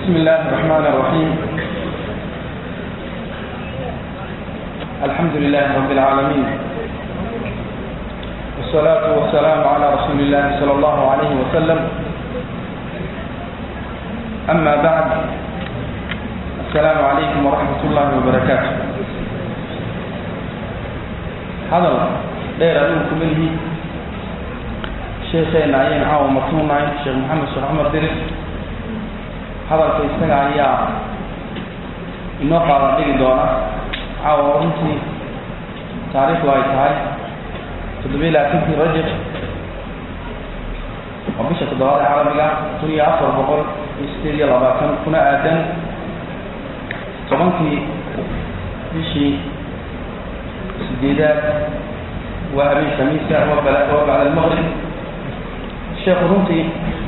بسم الله الرحمن الرحيم الحمد لله رب العالمين والصلاة والسلام على رسول الله صلى الله عليه وسلم أما بعد السلام عليكم ورحمة الله وبركاته هذا دير أدوكم منه sheekheena ayaynu caawa martuunahay sheekh maxamed sheekh cumar diris hadalka isaga ayaa inoo qaadan dhigi doona caawa runtii taariikhdu ay tahay toddobiyi labaatankii rajab waa bisha toddobaad ee caalamiga kun iyo afar boqol iyo sideed iyo labaatan kuna aadan tobankii bishii sideedaad waa habeen khamiisa waa bacda almaqrib sheekhu runtii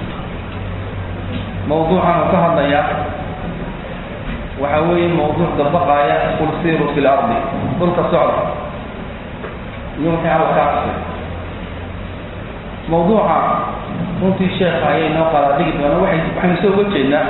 mawduucan uu ka hadlayaa waxa weeye mawduuc dabaqaaya qul siiru fi lardi dhulka socda iyo wixii alla ka cabsay mawduuca runtii sheekha ayay noo qaadaa dhigi doona waxay waxaynu soo uga jeednaa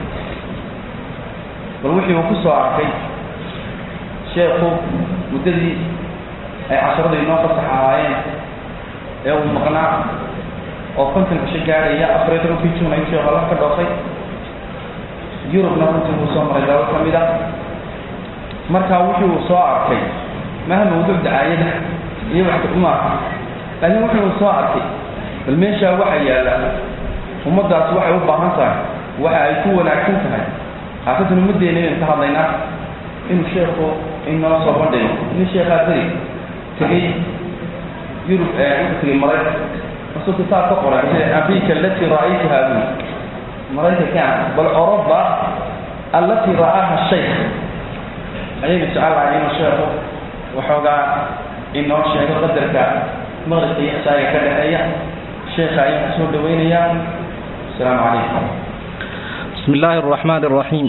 bal wixii uu ku soo arkay sheekhu muddadii ay casharadu inoo fasax ahaayeen ee uu maqnaa oo konton cisho gaadhaya afariyo tobankii juun ayuu sheekh alla ka dhoofay yurubna runtii wuu soo maray dalal ka mid a marka wixii uu soo arkay maaha mawduuc dacaayada iyo wax maaha laakiin wixii uu soo arkay bal meeshaa waxa yaalla ummaddaas waxay u baahan tahay waxa ay ku wanaagsan tahay haasatan ummaddeena inaynu ka hadlaynaa inuu sheekhu inoo soo bandhigo nin sheekhaa beri tegey yurub wuxuu tegey maraykan رسول كتاب تقرأ أمريكا التي رأيتها بي مريكا كان بل أوروبا التي رآها الشيخ أيام سؤال علينا الشيخ وحوغا إنه الشيخ قدرك مغرب يحسايا كده أيام الشيخ أيام حسول دوين أيام السلام عليكم بسم الله الرحمن الرحيم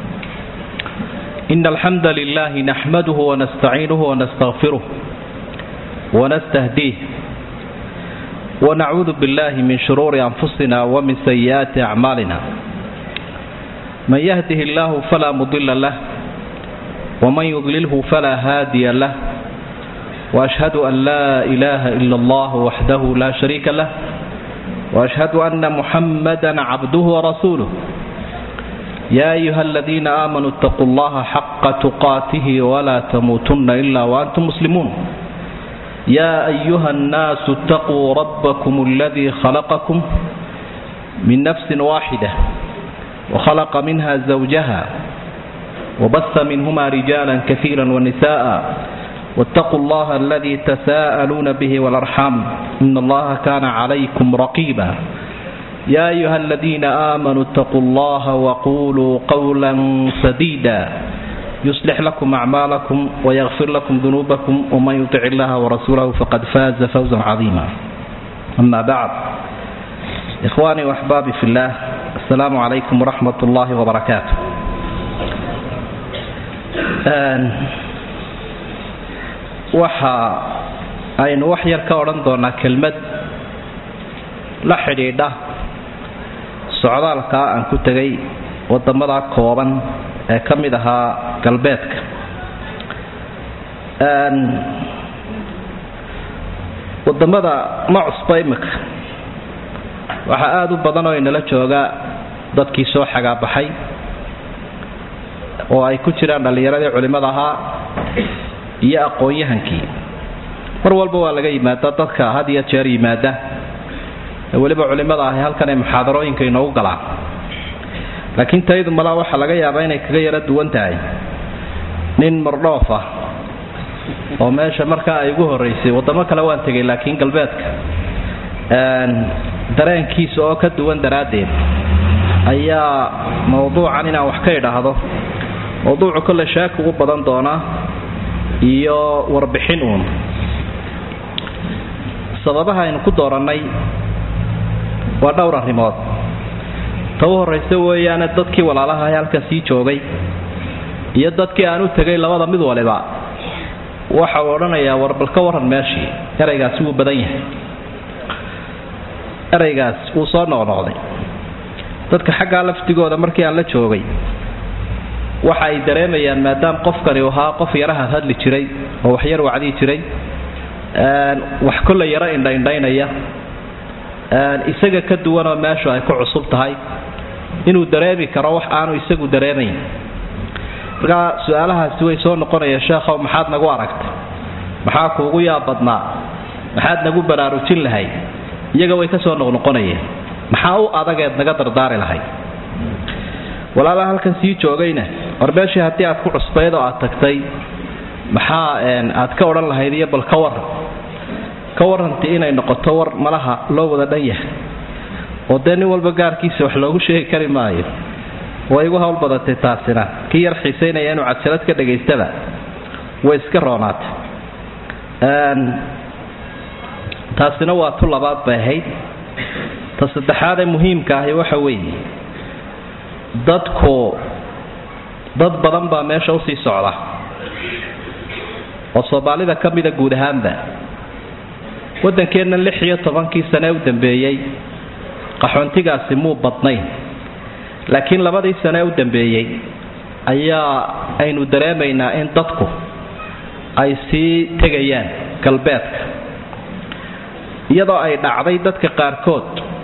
إن الحمد لله نحمده ونستعينه ونستغفره ونستهديه ونعوذ بالله من شرور أنفسنا ومن سيئات أعمالنا من يهده الله فلا مضل له ومن يضلله فلا هادي له وأشهد أن لا إله إلا الله وحده لا شريك له وأشهد أن محمدا عبده ورسوله يا أيها الذين آمنوا اتقوا الله حق تقاته ولا تموتن إلا وأنتم مسلمون يا أيها الناس اتقوا ربكم الذي خلقكم من نفس واحدة وخلق منها زوجها وبث منهما رجالا كثيرا ونساء واتقوا الله الذي تساءلون به والأرحام إن الله كان عليكم رقيبا يا أيها الذين آمنوا اتقوا الله وقولوا قولا سديدا يصلح لكم أعمالكم ويغفر لكم ذنوبكم ومن يطع الله ورسوله فقد فاز فوزا عظيما أما بعد إخواني وأحبابي في الله السلام عليكم ورحمة الله وبركاته waxa aynu wax yar ka odhan doonaa kelmad la xidhiidha socdaalkaa aan ku tegay wadamada kooban ee ka mid ahaa galbeedka wadamada ma cusba imika waxaa aada u badan oo inala jooga dadkii soo xagaabaxay oo ay ku jiraan dhallinyaradii culimmada ahaa iyo aqoon-yahankii mar walba waa laga yimaada dadka had iyo jeer yimaada ee weliba culimmada ahi halkan ay muxaadarooyinka inoogu galaan laakiin taydu malaa waxaa laga yaabaa inay kaga yaro duwan tahay nin mardhoof ah oo meesha markaa ay ugu horraysay waddamo kale waan tegay laakiin galbeedka dareenkiisa oo ka duwan daraaddeed ayaa mawduucan inaan wax ka idhaahdo mawduucu kolle shaaki ugu badan doonaa iyo warbixin uun sababaha aynu ku doorannay waa dhowr arrimood ta u horraysa weeyaane dadkii walaalaha ee halkan sii joogay iyo dadkii aan u tegay labada mid waliba waxa uu odhanayaa warbal ka warran meeshii eraygaasi wuu badan yahay eraygaas wuu soo noqnoqday dadka xaggaa laftigooda markii aan la joogay waxa ay dareemayaan maadaama qofkani ahaa qof yaraha hadli jiray oo wax yar wacdii jiray wax kolle yaro indhaindhaynaya isaga ka duwanoo meeshu ay ku cusub tahay inuu dareemi karo wax aanu isagu dareemayn markaa su-aalahaasi way soo noqonayaan sheekhow maxaad nagu aragtay maxaa kuugu yaab badnaa maxaad nagu baraarujin lahay iyaga way ka soo noqnoqonayeen maxaa u adageed naga dardaari lahay walaala halkan sii joogayna war meeshii haddii aad ku cusbayd oo aad tagtay maxaa aad ka odhan lahayd iyo bal ka waran ka warantii inay noqoto war malaha loo wada dhan yahay oo dee nin walba gaarkiisa wax loogu sheegi kari maayo way igu hawl badatay taasina kii yar xiisaynaya inuu cadsalad ka dhagaystaba way iska roonaatay taasina waa tu labaad bay ahayd ta saddexaadee muhiimka ahi waxa weeye dadku dad badan baa meesha usii socda oo soomaalida ka mida guud ahaanba waddankeenna lix iyo tobankii sane u dambeeyey qaxoontigaasi muu badnayn laakiin labadii sane u dambeeyey ayaa aynu dareemaynaa in dadku ay sii tegayaan galbeedka iyadoo ay dhacday dadka qaarkood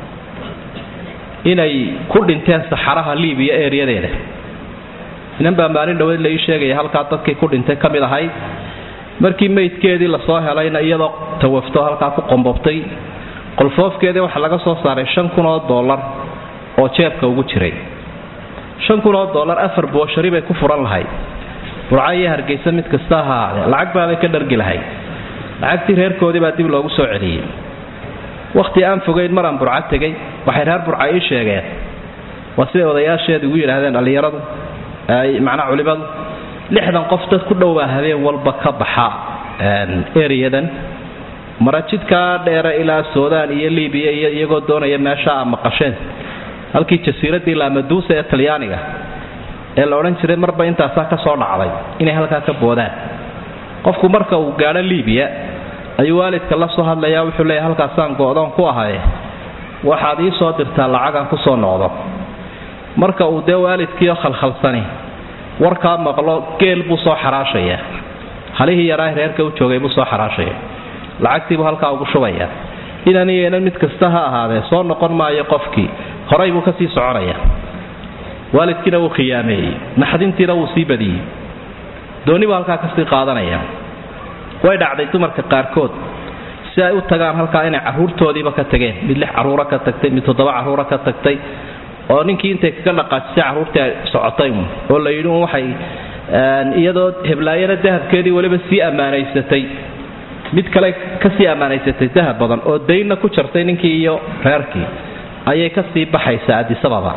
inay ku dhinteen saxaraha libiya ereyadeeda inan baa maalin dhaweed la ii sheegaya halkaa dadkii ku dhintay ka mid ahayd markii meydkeedii lasoo helayna iyadoo tawafto halkaa ku qombobtay qolfoofkeedii waxaa laga soo saaray shan kun oo dollar oo jeebka ugu jiray shan kun oo dollar afar booshari bay ku furan lahayd burca iyo hargeysa mid kasta ha ahaadee lacag baabay ka dhargi lahayd lacagtii reerkoodii baa dib loogu soo celiyey wakhti aan fogayn maraan burca tegay waxay reer burca ii sheegeen waa siday odayaasheeda ugu yidhaahdeen dhallinyaradu macnaa culimadu lixdan qof dad ku dhowbaa habeen walba ka baxa ereyadan marajidkaa dheere ilaa suudaan iyo libiya iyo iyagoo doonaya meesha a maqasheen halkii jasiiradii laamaduusa ee talyaaniga ee la odhan jiray marba intaasaa ka soo dhacday inay halkaa ka boodaan qofku marka uu gaadho libiya ayuu waalidka la soo hadlayaa wuxuu leeyahy halkaasaan go-doon ku ahaye waxaad ii soo dirtaa lacagaan ku soo noqdo marka uu dee waalidkiioo khalkhalsani warkaa maqlo geel buu soo xaraashayaa halihii yaraa reerka u joogay buu soo xaraashaya lacagtiibuu halkaa ugu shubayaa inan iyo inan mid kasta ha ahaadee soo noqon maayo qofkii horay buu kasii soconaya waalidkiina wuu khiyaameeyey naxdintiina wuu sii badiyey dooni buu halkaa kasii qaadanaya way dhacday dumarka qaarkood si ay u tagaan halkaa inay caruurtoodiiba ka tageen mid lix caruura ka tagtay mid toddoba caruura ka tagtay oo ninkii intay kaga dhaqaajisay carruurtii ay socotay oo la yidhi waxay iyadoo heblaayana dahabkeedii weliba sii ammaanaysatay mid kale kasii ammaanaysatay dahab badan oo daynna ku jartay ninkii iyo reerkii ayay kasii baxaysaa adisababa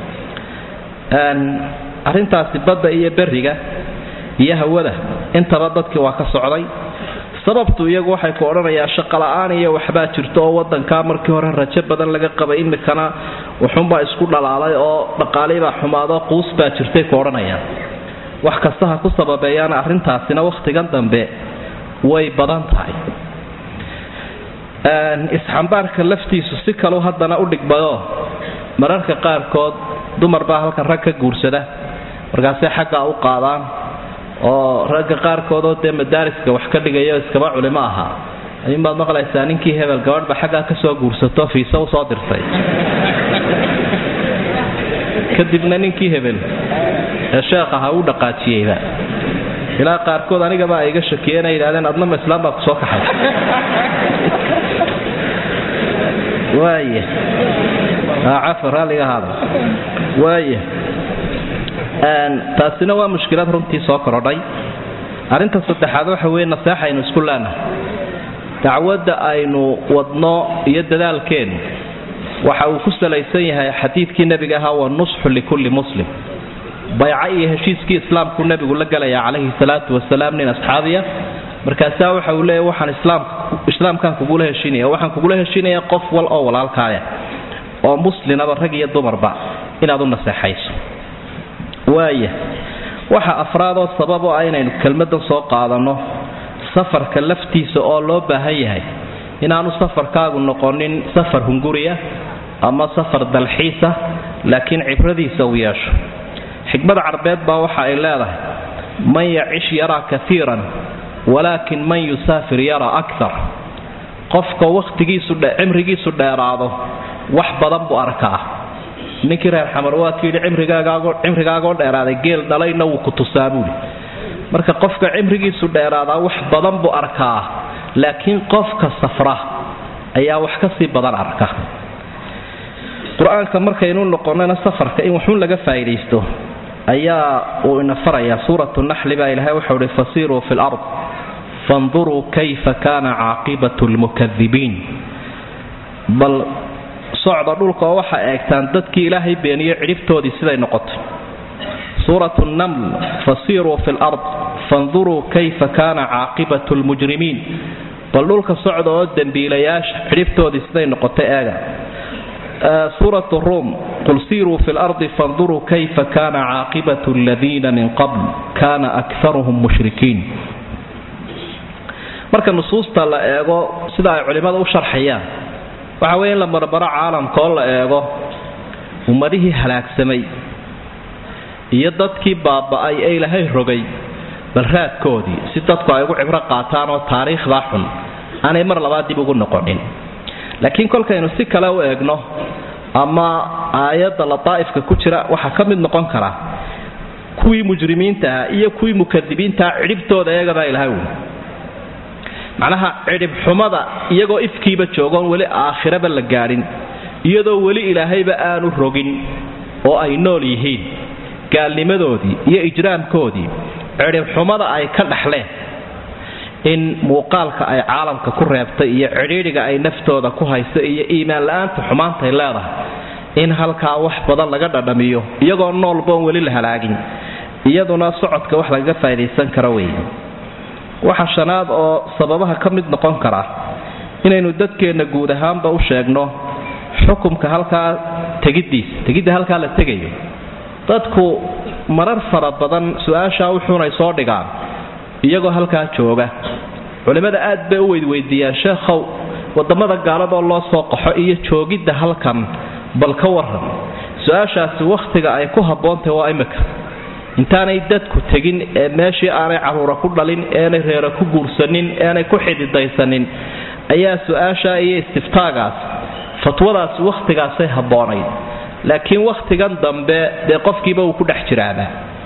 arrintaasi badda iyo beriga iyo hawada intaba dadkii waa ka socday sababtu iyagu waxay ku odhanayaa shaqola'aan iyo waxbaa jirto oo wadankaa markii hore rajo badan laga qabay imikana wuxuunbaa isku dhalaalay oo dhaqaaliibaa xumaado quus baa jirtay ku odhanayaan wax kasta ha ku sababeeyaan arrintaasina wakhtigan dambe way badan tahay isxambaarka laftiisu si kalu haddana u dhigbayo mararka qaarkood dumar baa halkan rag ka guursada markaasay xaggaa u qaadaan oo ragga qaarkoodoo dee madaariska wax ka dhigayo iskaba culimo ahaa ayuunbaad maqlaysaa ninkii hebel gabadhba xaggaa kasoo guursato fiisa usoo dirtay kadibna ninkii hebel ee sheekh ahaa uu dhaqaajiyeyba ilaa qaarkood anigaba ay iga shakiyeen ay yidhahdeen adnama islaam baa kusoo kaxay waaya cafar raalliga ahaada waaya taasina waa mushkilad runtii soo korodhay arrinta saddexaad waxa weye naseex aynu isku leenahay dacwadda aynu wadno iyo dadaalkeennu waxa uu ku salaysan yahay xadiidkii nebiga ahaa wa nusxu likulli muslim bayco iyo heshiiskii islaamku nebigu la gelaya calayhi salaatu wasalaam nin asxaabiya markaasaa waxa uu leeya waxaan islaamkaan kugula heshiinaya waxaan kugula heshiinaya qof wal oo walaalkaaya oo muslinaba rag iyo dumarba inaad u naseexayso waaya waxa afraadoo sabab oo ah inaynu kelmadan soo qaadanno safarka laftiisa oo loo baahan yahay inaanu safarkaagu noqonin safar hunguriya ama safar dalxiisa laakiin cibradiisa uu yeesho xikmada carbeed baa waxa ay leedahay man yacish yaraa kaiiran walaakin man yusaafir yaraa akar qofka wakhtigiisucimrigiisu dheeraado wax badan buu arkaa ninkii reer xamar waadku yidhi cimrigaagoo dheeraaday geel dhalayna wuu ku tusaa buuli marka qofka cimrigiisu dheeraadaa wax badan buu arkaa laakiin qofka safra ayaa wax ka sii badan arka qur-aanka markaynu noqonana safarka in waxun laga faa'iidaysto ayaa uu ina farayaa suuratu naxli baa ilaahay waxau ihi fasiiruu fi lard fanduruu kayfa kaana caaqibatu lmukadibiin bal socda dhulka oo waxaa eegtaan dadkii ilaahay beeniyo cidhibtoodii siday noqotay suuratu naml fasiiruu fi lard fanduruu kayfa kaana caaqibatu lmujrimiin bal dhulka socda oo dembiilayaasha cidhibtoodii siday noqotay eega suurat ruum qul siiruu fi lardi fanduruu kayfa kaana caaqibatu aladiina min qabl kaana akaruhum mushrikiin marka nusuusta la eego sida ay culimmada u sharxayaan waxa weeye in la marbaro caalamka oo la eego ummadihii halaagsamay iyo dadkii baaba'ay ee ilaahay rogay bal raadkoodii si dadku ay ugu cibro qaataan oo taariikhdaa xun aanay mar labaad dib ugu noqonin laakiin kolkaynu si kale u eegno ama aayadda lataa'ifka ku jira waxaa ka mid noqon kara kuwii mujrimiintaah iyo kuwii mukadibiintaah cidhibtooda eegabaa ilahay wy macnaha cidhib xumada iyagoo ifkiiba joogoon weli aakhiraba la gaadhin iyadoo weli ilaahayba aanu rogin oo ay nool yihiin gaalnimadoodii iyo ijraamkoodii cidhib xumada ay ka dhaxleen in muuqaalka ay caalamka ku reebtay iyo cidhiidhiga ay naftooda ku hayso iyo iimaan la-aanta xumaantay leedahay in halkaa wax badan laga dhadhamiyo iyagoo noolboon weli la halaagin iyaduna socodka wax lagaga faa'idaysan karo wey waxa shanaad oo sababaha ka mid noqon kara inaynu dadkeenna guud ahaanba u sheegno xukumka halkaa tegiddiisa tegidda halkaa la tegayo dadku marar fara badan su-aashaa wuxuunay soo dhigaan iyagoo halkaa jooga culimmada aad bay u weydweydiiyaan sheekhow wadamada gaaladoo loo soo qaxo iyo joogidda halkan bal ka waran su-aashaasi wakhtiga ay ku habboontahy waa imika intaanay dadku tegin ee meeshii aanay caruura ku dhalin eenay reera ku guursanin eenay ku xididaysanin ayaa su-aashaa iyo istiftaagaas fatwadaasi wakhtigaasay habboonayd laakiin wakhtigan dambe dee qofkiiba uu ku dhex jiraaba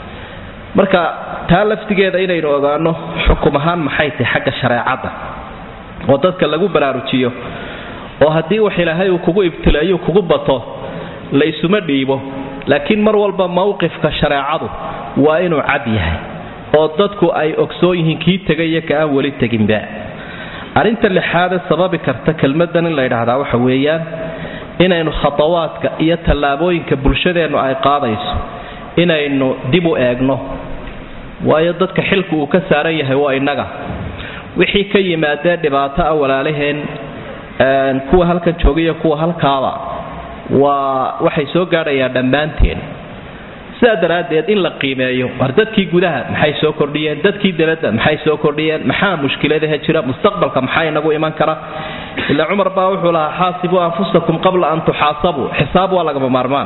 marka taa laftigeeda inaynu ogaano xukum ahaan maxay tahay xagga shareecadda oo dadka lagu baraarujiyo oo haddii wax ilaahay uu kugu ibtileeyo kugu bato la isuma dhiibo laakiin mar walba mowqifka shareecadu waa inuu cad yahay oo dadku ay ogsoon yihiin kii tegaiyo ka aan weli teginba arrinta lixaade sababi karta kelmadan in la yidhaahdaa waxa weeyaan inaynu khatawaadka iyo tallaabooyinka bulshadeennu ay qaadayso inaynu dib u eegno waayo dadka xilku uu ka saaran yahay waa innaga wixii ka yimaadee dhibaato ah walaalaheen kuwa halkan joogiyo kuwa halkaaba waa waxay soo gaadhayaan dhammaanteen sidaa daraaddeed in la qiimeeyo war dadkii gudaha maxay soo kordhiyeen dadkii debadda maxay soo kordhiyeen maxaa mushkiladaha jira mustaqbalka maxaa inagu iman kara ilaa cumar baa wuxuu lahaa xaasibuu anfusakum qabla an tuxaasabuu xisaab waa lagama maarmaan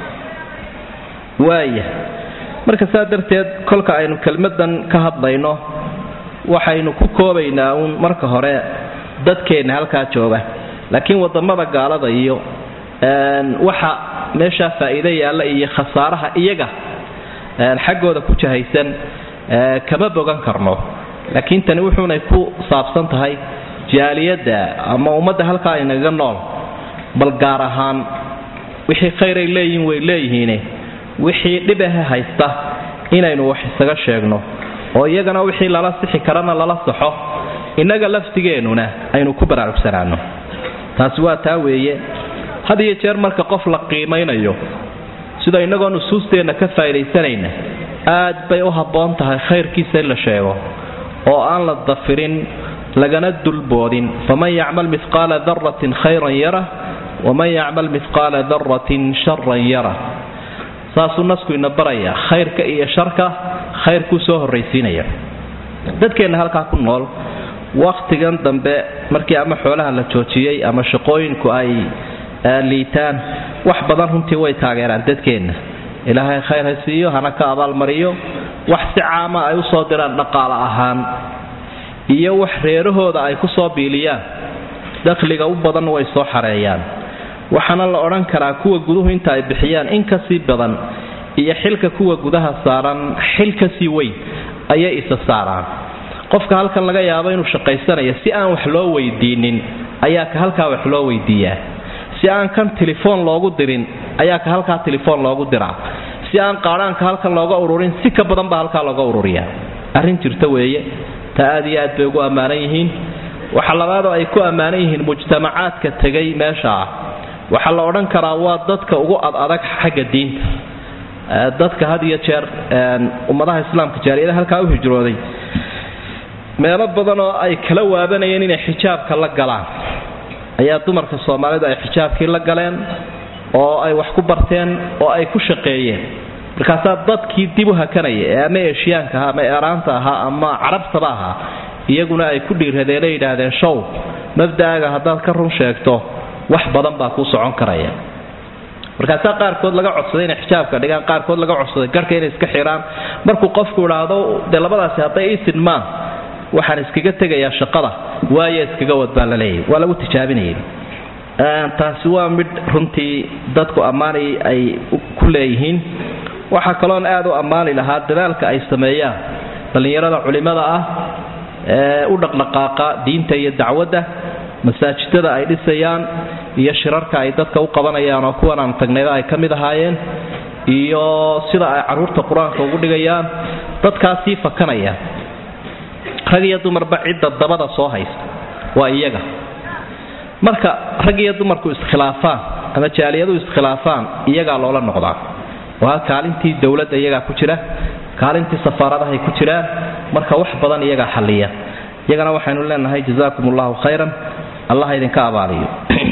waaya marka saa darteed kolka aynu kelmadan ka hadlayno waxaynu ku koobaynaa uun marka hore dadkeenna halkaa jooga laakiin wadamada gaalada iyo waxa meeshaa faa'iido yaalla iyo khasaaraha iyaga xaggooda ku jahaysan kama bogan karno laakiin tani wuxuunay ku saabsan tahay jaaliyadda ama ummadda halkaa inaga nool bal gaar ahaan wixii khayray leeyihiin way leeyihiine wixii dhibaha haysta inaynu wax isaga sheegno oo iyagana wixii lala sixi karana lala saxo innaga laftigeennuna aynu ku baraarugsanaano taasi waa taa weeye had iyo jeer marka qof la qiimaynayo sida innagoo nusuusteenna ka faa'idaysanayna aad bay u habboon tahay khayrkiisa in la sheego oo aan la dafirin lagana dulboodin faman yacmal mihqaala daratin khayran yarah waman yacmal mihqaala daratin sharan yarah saasuu nasku ina barayaa khayrka iyo sharka khayrkuu soo horraysiinaya dadkeenna halkaa ku nool wakhtigan dambe markii ama xoolaha la joojiyey ama shaqooyinku ay liitaan wax badan runtii way taageeraan dadkeenna ilaahay khayr ha siiyo hana ka abaalmariyo wax si caama ay u soo diraan dhaqaale ahaan iyo wax reerahooda ay ku soo biiliyaan dakhliga u badan way soo xareeyaan waxaana la odhan karaa kuwa guduhu inta ay bixiyaan in kasii badan iyo xilka kuwa gudaha saaran xil kasii weyn ayay isa saaraan qofka halkan laga yaabo inuu shaqaysanayo si aan wax loo weydiinin ayaa ka halkaa wax loo weydiiyaa si aan kan telefoon loogu dirin ayaa ka halkaa telefoon loogu diraa si aan qaadhaanka halkan looga ururin si ka badan baa halkaa looga ururiyaa arrin jirta weeye taa aad iyo aad bay ugu ammaanan yihiin waxa labaadoo ay ku ammaanan yihiin mujtamacaadka tegay meesha ah waxaa la odhan karaa waa dadka ugu ad adag xagga diinta dadka had iyo jeer ummadaha islaamka jaariyada halkaa u hijrooday meelo badan oo ay kala waabanayeen inay xijaabka la galaan ayaa dumarka soomaalidu ay xijaabkii la galeen oo ay wax ku barteen oo ay ku shaqeeyeen markaasaa dadkii dib u hakanaya ee ama eshiyaanka ahaa ama eeraanta ahaa ama carabtaba ahaa iyaguna ay ku dhiiradeen ay yidhaahdeen show mabda'aaga haddaad ka run sheegto wax badan baa kuu socon karaya markaasaa qaarkood laga codsaday inay xijaabka dhigaan qaarkood laga codsaday garhka inay iska xiraan markuu qofku idhaahdo dee labadaasi hadday ii sidmaan waxaan iskaga tegayaa shaqada waayo iskaga wad baa la leeyahy waa lagu tijaabinayay taasi waa midh runtii dadku ammaanay ay ku leeyihiin waxaa kaloon aad u ammaani lahaa dadaalka ay sameeyaan dhallinyarada culimmada ah ee u dhaqdhaqaaqa diinta iyo dacwadda masaajidada ay dhisayaan iyo shirarka ay dadka u qabanayaan oo kuwan aan tagnayda ay ka mid ahaayeen iyo sida ay carruurta qur-aanka ugu dhigayaan dadkaasii fakanaya rag iyo dumarba cidda dabada soo haysta waa iyaga marka rag iyo dumarku iskhilaafaan ama jaaliyadu iskhilaafaan iyagaa loola noqdaa waa kaalintii dowladda iyagaa ku jira kaalintii safaaradahay ku jiraan marka wax badan iyagaa xalliya iyagana waxaynu leenahay jazaakum allahu khayran allah idinka abaaliyo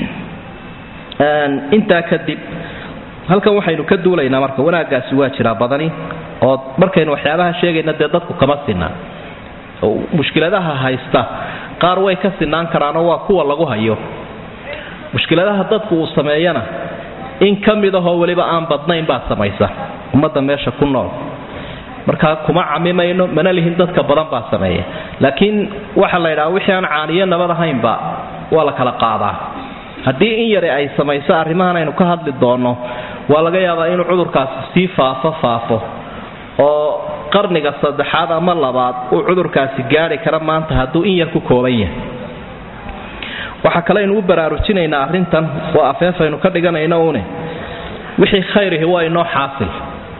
intaa kadib halkan waxaynu ka duulaynaa marka wanaaggaasi waa jiraa badani oo markaynu waxyaabaha sheegayna dee dadku kama sinaa mushkiladaha haysta qaar way ka sinaan karaanoo waa kuwa lagu hayo mushkiladaha dadku uu sameeyana in ka mid ahoo weliba aan badnayn baa samaysa ummadda meesha ku nool markaa kuma camimayno mana lihin dadka badan baa sameeya laakiin waxa la ydhaha wixii aan caaniyo nabad ahaynba waa la kala qaadaa haddii in yare ay samayso arrimahan aynu ka hadli doonno waa laga yaabaa inuu cudurkaasi sii faafo faafo oo qarniga saddexaad ama labaad uu cudurkaasi gaari kara maanta hadduu in yar ku kooban yahay waxaa kale aynu u baraarujinaynaa arrintan waa afeefaynu ka dhiganayno une wixii khayrihi waa inoo xaasil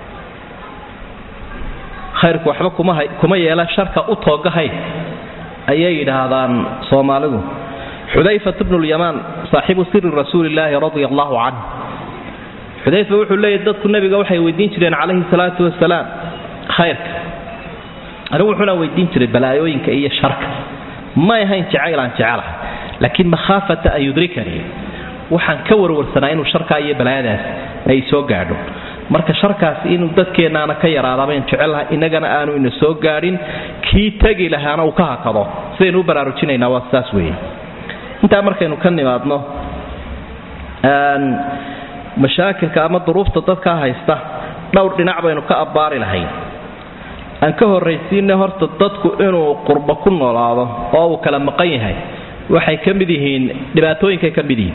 khayrku waxba kuma yeela sharka u toogahay ayay yidhaahdaan soomaalidu xudayfat bnulyamaan saaxibu siri rasuulillaahi radia allahu canh xudayfa wuxuu leeyahy dadku nebiga waxay weydiin jireen calayhi salaatu wasalaam khayrka anigu wuxuuna weydiin jiray balaayooyinka iyo sharka may ahayn jacaylaan jecelahay laakiin makhaafata an yudrikanii waxaan ka warwarsanaa inuu sharkaa iyo balaayadaas ay soo gaadho marka sharkaasi inuu dadkeennaana ka yaraadabayn jecelaha innagana aanu ina soo gaadhin kii tegi lahaana uu ka hakado sidaynu u baraarujinaynaa waa saas weeye intaa markaynu ka nimaadno mashaakilka ama duruufta dadkaa haysta dhowr dhinac baynu ka abbaari lahayn aan ka horraysiinay horta dadku inuu qurbo ku noolaado oo uu kala maqan yahay waxay ka mid yihiin dhibaatooyinkay ka mid yihiin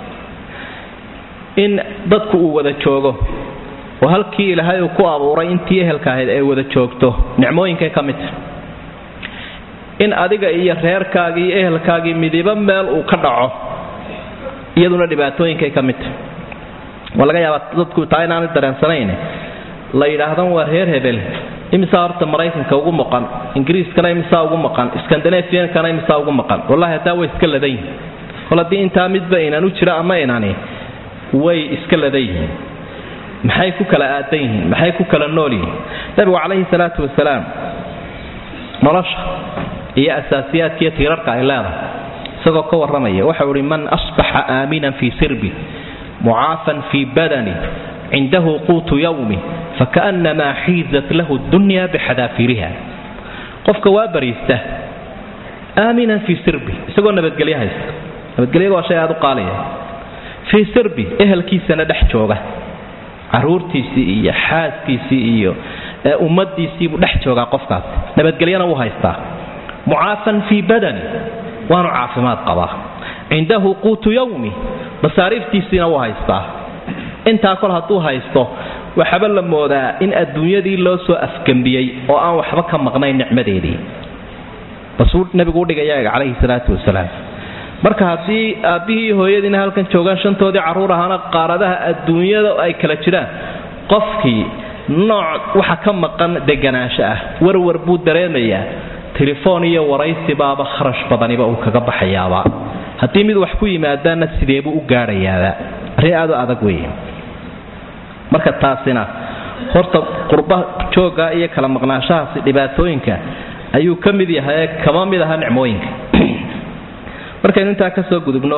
in dadku uu wada joogo oo halkii ilaahay uu ku abuuray intii ehelka ahayd ay wada joogto nicmooyinkay ka mid tahay in adiga iyo reerkaagii iyo ehelkaagii midibo meel uu ka dhaco iyaduna dhibaatooyinkay ka mid tahay waa laga yaabaa dadku taa inaanay dareensanayn la yidhaahdan waa reer hebel imisaa horta maraykanka ugu maqan ingiriiskana imisaa ugu maqan skandinafiankana imisaa ugu maqan wallahi haddaa way iska ladan yihin kol haddii intaa midba inaan u jira ama inani way iska ladan yihiin maxay ku kala aadan yihiin maxay ku kala nool yihiin nabigu calayhi salaatu wasalaam nolosha iyo asaasiyaadka iyo tiirarka ay leedahay isagoo ka warramaya waxau ihi man asbaxa aaminan fii sirbi mucaafan fii badani cindahu quutu yawmi fakaannamaa xiizat lahu dunya bixadaafiriha qofka waa bariista aaminan fii sirbi isagoo nabadgelyo haysta nabadgelyada waa shay aad u qaaliya fii sirbi ehelkiisana dhex jooga caruurtiisii iyo xaaskiisii iyo ummadiisiibuu dhex joogaa qofkaas nabadgelyana wuu haystaa mucaafan fii badani waanu caafimaad qabaa cindahu quutu yawmi masaariiftiisiina wuu haystaa intaa kol hadduu haysto waxaba la moodaa in adduunyadii loo soo afgembiyey oo aan waxba ka maqnayn nicmadeedii basuu nebigu udhigaya calayhi salaatu wasalaam marka haddii aabbihii hooyadiina halkan joogaan shantoodii carruur ahaana qaaradaha adduunyada ay kala jiraan qofkii nooc waxa ka maqan deganaansho ah warwar buu dareemayaa telefoon iyo waraysi baaba kharash badaniba uu kaga baxayaaba haddii mid wax ku yimaadaanna sideebuu u gaadhayaaba arrin aad u adag weeye marka taasina horta qurba joogga iyo kala maqnaanshahaasi dhibaatooyinka ayuu ka mid yahay kama mid aha nicmooyinka markaynu intaa ka soo gudubno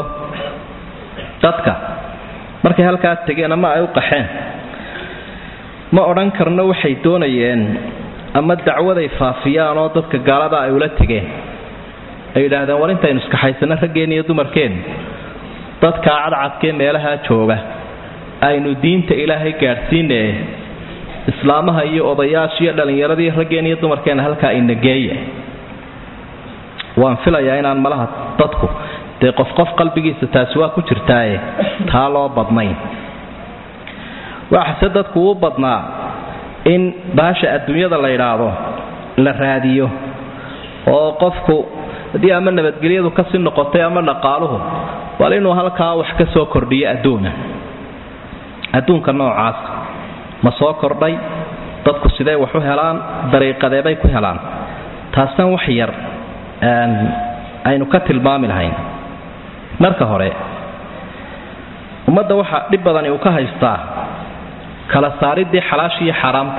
dadka markay halkaas tegeen ama ay u qaxeen ma odhan karno waxay doonayeen ama dacwaday faafiyaan oo dadka gaalada ay ula tegeen ay yidhaahdeen war intaynu iskaxaysano raggeen iyo dumarkeen dadkaa cadcadkee meelahaa jooga aynu diinta ilaahay gaadhsiinee islaamaha iyo odayaasha iyo dhallinyaradii raggeen iyo dumarkeena halkaa inageeya waan filayaa inaan malaha dadku dee qof qof qalbigiisa taasi waa ku jirtaaye taa loo badnayn waxase dadku uu badnaa in baasha adduunyada la yidhaahdo la raadiyo oo qofku haddii ama nabadgelyadu kasii noqotay ama dhaqaaluhu bal inuu halkaa wax ka soo kordhiyo adduuna adduunka noocaas ma soo kordhay dadku sidee wax u helaan dariiqadeebay ku helaan taasna wax yar aynu ka tilmaami lahayn marka hore ummadda waxa dhib badani uu ka haystaa kala saaridii xalaasha iyo xaaraamta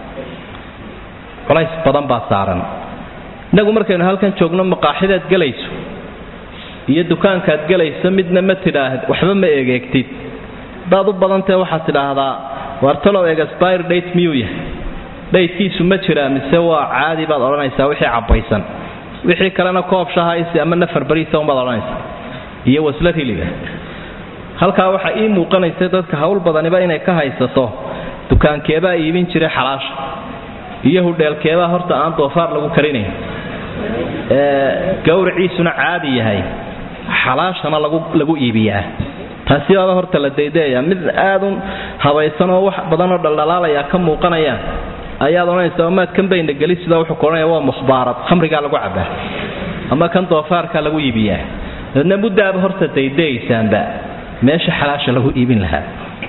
culays badan baa saaran innagu markaynu halkan joogno maqaaxidaad gelayso iyo dukaankaad gelayso midna ma tidhaahd waxba ma eegeegtid hadaad u badantahe waxaad tidhaahdaa wartalow egspire date miyuu yahay dhaydkiisu ma jiraa mise waa caadi baad odhanaysaa wixii cabbaysan wixii kalena koob shahaysi ama nafar bariisa unbaad odhanaysaa iyo waslad hiliga halkaa waxaa ii muuqanaysa dadka hawl badaniba inay ka haysato dukaankeebaa iibin jiray xalaasha iyo hudheelkeebaa horta aan doofaar lagu karinayn gawriciisuna caadi yahay xalaashana lagu iibiyaa taasi baaba horta la daydayaa mid aadun habaysan oo wax badanoo dhaldhalaalaya ka muuqanayaan ayaad odhanaysa maad kan bayna geli sida wuxuu kohanaya waa mukhbaarad khamrigaa lagu cabaa ama kan doofaarkaa lagu iibiyaa daedna muddaaba horta daydayaysaanba meesha xalaasha lagu iibin lahaa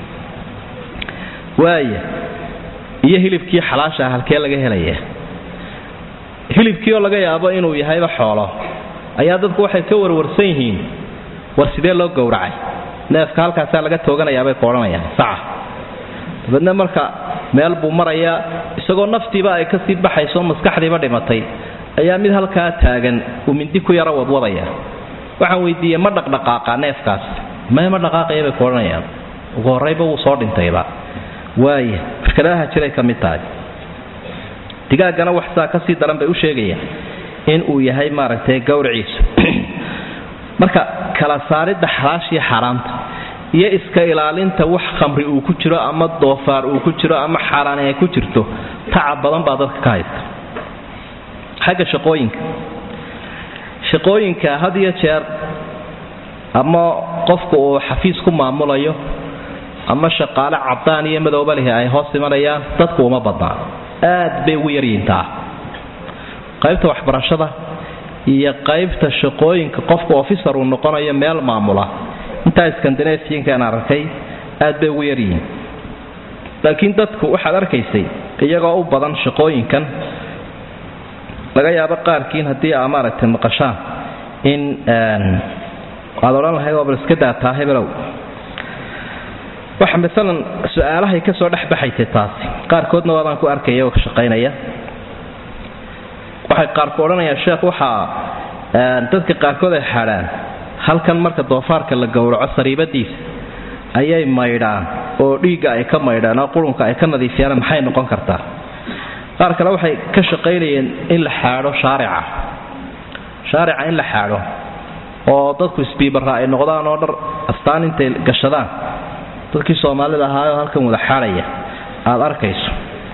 waaya iyo hilibkii xalaasha halkee laga helaya hilibkii oo laga yaabo inuu yahayba xoolo ayaa dadku waxay ka warwarsan yihiin war sidee loo gowracay neefka halkaasaa laga tooganayaabay ku odhanayaan saca dabeedna marka meel buu marayaa isagoo naftiiba ay kasii baxayso maskaxdiiba dhimatay ayaa mid halkaa taagan uu mindi ku yaro wadwadaya waxaan weydiiyey ma dhaqdhaqaaqa neefkaas may ma dhaqaaqaya bay ku odhanayaan ugu horrayba wuu soo dhintayba waaya firkadaha jiray ka mid tahay digaaggana wax saa kasii daran bay u sheegayaan in uu yahay maaragtay gowriciisu marka kala saaridda xalaashiyo xaaraamta iyo iska ilaalinta wax khamri uu ku jiro ama doofaar uu ku jiro ama xaaraani ay ku jirto tacab badan baa dadka ka haysta xagga shaqooyinka shaqooyinka had iyo jeer ama qofku uu xafiis ku maamulayo ama shaqaale cadaan iyo madooba lihi ay hoos imanayaan dadku uma badnaa aad bay ugu yaryiintaa qaybta waxbarashada iyo qaybta shaqooyinka qofku officer uu noqonayo meel maamula intaa skandinafiankaan arkay aad bay ugu yaryihiin laakiin dadku waxaad arkaysay iyagoo u badan shaqooyinkan laga yaabo qaarkiin haddii aa maaragtay maqashaan in waad odhan lahayd waa bal iska daataa hebelow waxa maalan su-aalahay ka soo dhex baxaysay taasi qaarkoodna waabaan ku arkaya oo ka shaqaynaya waxay qaarku odhanayaan sheekh waxaa dadka qaarkood ay xadhaan halkan marka doofaarka la gowraco sariibadiisa ayay maydhaan oo dhiigga ay ka maydhaan oo qurunka ay ka nadiifiyaan maxay noqon kartaa qaar kale waxay ka shaqaynayeen in la xaadho shaarica shaarica in la xaadho oo dadku isbiibarra ay noqdaan oo dhar astaan intay gashadaan dadkii soomaalida ahaayoo halkan wada xaadhaya aad arkayso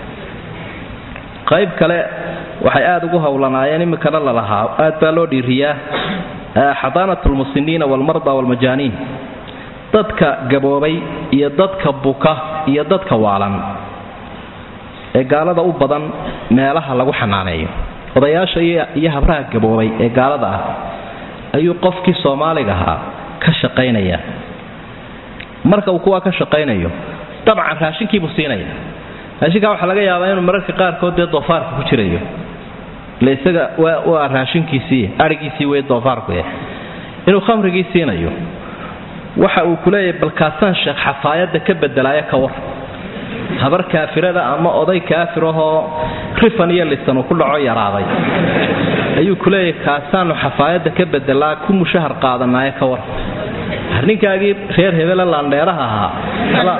qayb kale waxay aada ugu howlanaayeen iminkana lalahaa aad baa loo dhiiriyaa xadaanat lmusiniina walmarda walmajaaniin dadka gaboobay iyo dadka buka iyo dadka waalan ee gaalada u badan meelaha lagu xanaaneeyo odayaasha iyo habraha gaboobay ee gaalada ah ayuu qofkii soomaaliga ahaa ka shaqaynaya marka uu kuwaa ka shaqaynayo dabcan raashinkiibuu siinaya raashinkaa waxaa laga yaabaa inuu mararka qaarkood dee doofaarka ku jirayo ile isaga waa raashinkiisii arigiisii wey doofaarku eh inuu khamrigii siinayo waxa uu ku leeyahay balkaasaan sheekh xafaayadda ka bedelaayo ka war habar kaafirada ama oday kaafirahoo rifan iyo lisan uu ku dhaco yaraaday ayuu ku leeyahay kaasaanu xafaayadda ka bedelaa ku mushahar qaadanaayo ka war ninkaagii reer hebele laandheeraha ahaa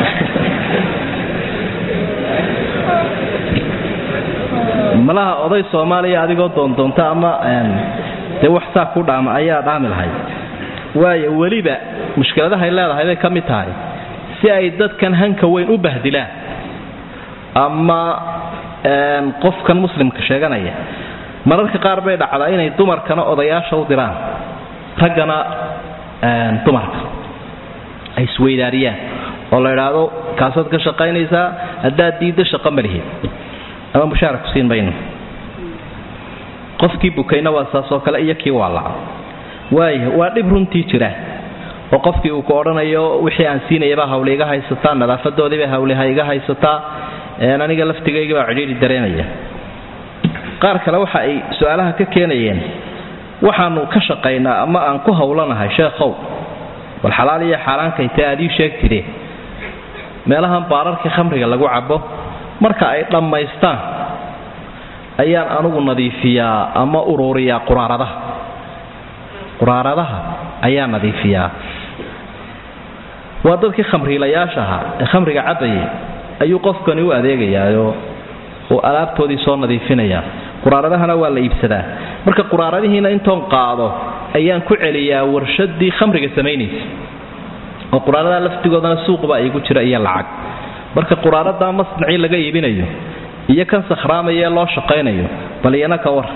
malaha oday soomaaliya adigoo doondoonta ama dee wax saa ku dhaama ayaa dhaami lahayd waayo weliba mushkiladahay leedahay bay ka mid tahay si ay dadkan hanka weyn u bahdilaan ama qofkan muslimka sheeganaya mararka qaar bay dhacdaa inay dumarkana odayaasha u diraan raggana dumarka ay isweydaariyaan oo la idhaahdo kaasaad ka shaqaynaysaa haddaad diiddo shaqo malihid ama mushaara ku siin mayno qofkii bukayna waa saasoo kale iyo kii waalaca waaya waa dhib runtii jira oo qofkii uu ku odhanayo wixii aan siinayabaa hawli iga haysataa nadaafadoodiibay hawliha iga haysataa aniga laftigaygabaa cidhiidhi dareemaya qaar kale waxa ay su-aalaha ka keenayeen waxaanu ka shaqaynaa ama aan ku howlanahay sheekhow bal xalaal iyo xaaraankayta aad ii sheegtide meelahan baararkii khamriga lagu cabo marka ay dhammaystaan ayaan anugu nadiifiyaa ama uruuriyaa quraaradaha quraaradaha ayaa nadiifiyaa waa dadkii khamriilayaasha ahaa ee khamriga cabayay ayuu qofkani u adeegayaaoo uu alaabtoodii soo nadiifinayaa quraaradahana waa la iibsadaa marka quraaradihiina intoon qaado ayaan ku celiyaa warshadii khamriga samaynaysa oo quraaradaha laftigoodana suuqba igu jira iyo lacag marka quraaradaa masnacii laga iibinayo iyo kan sakhraamaya ee loo shaqaynayo bal iyana ka war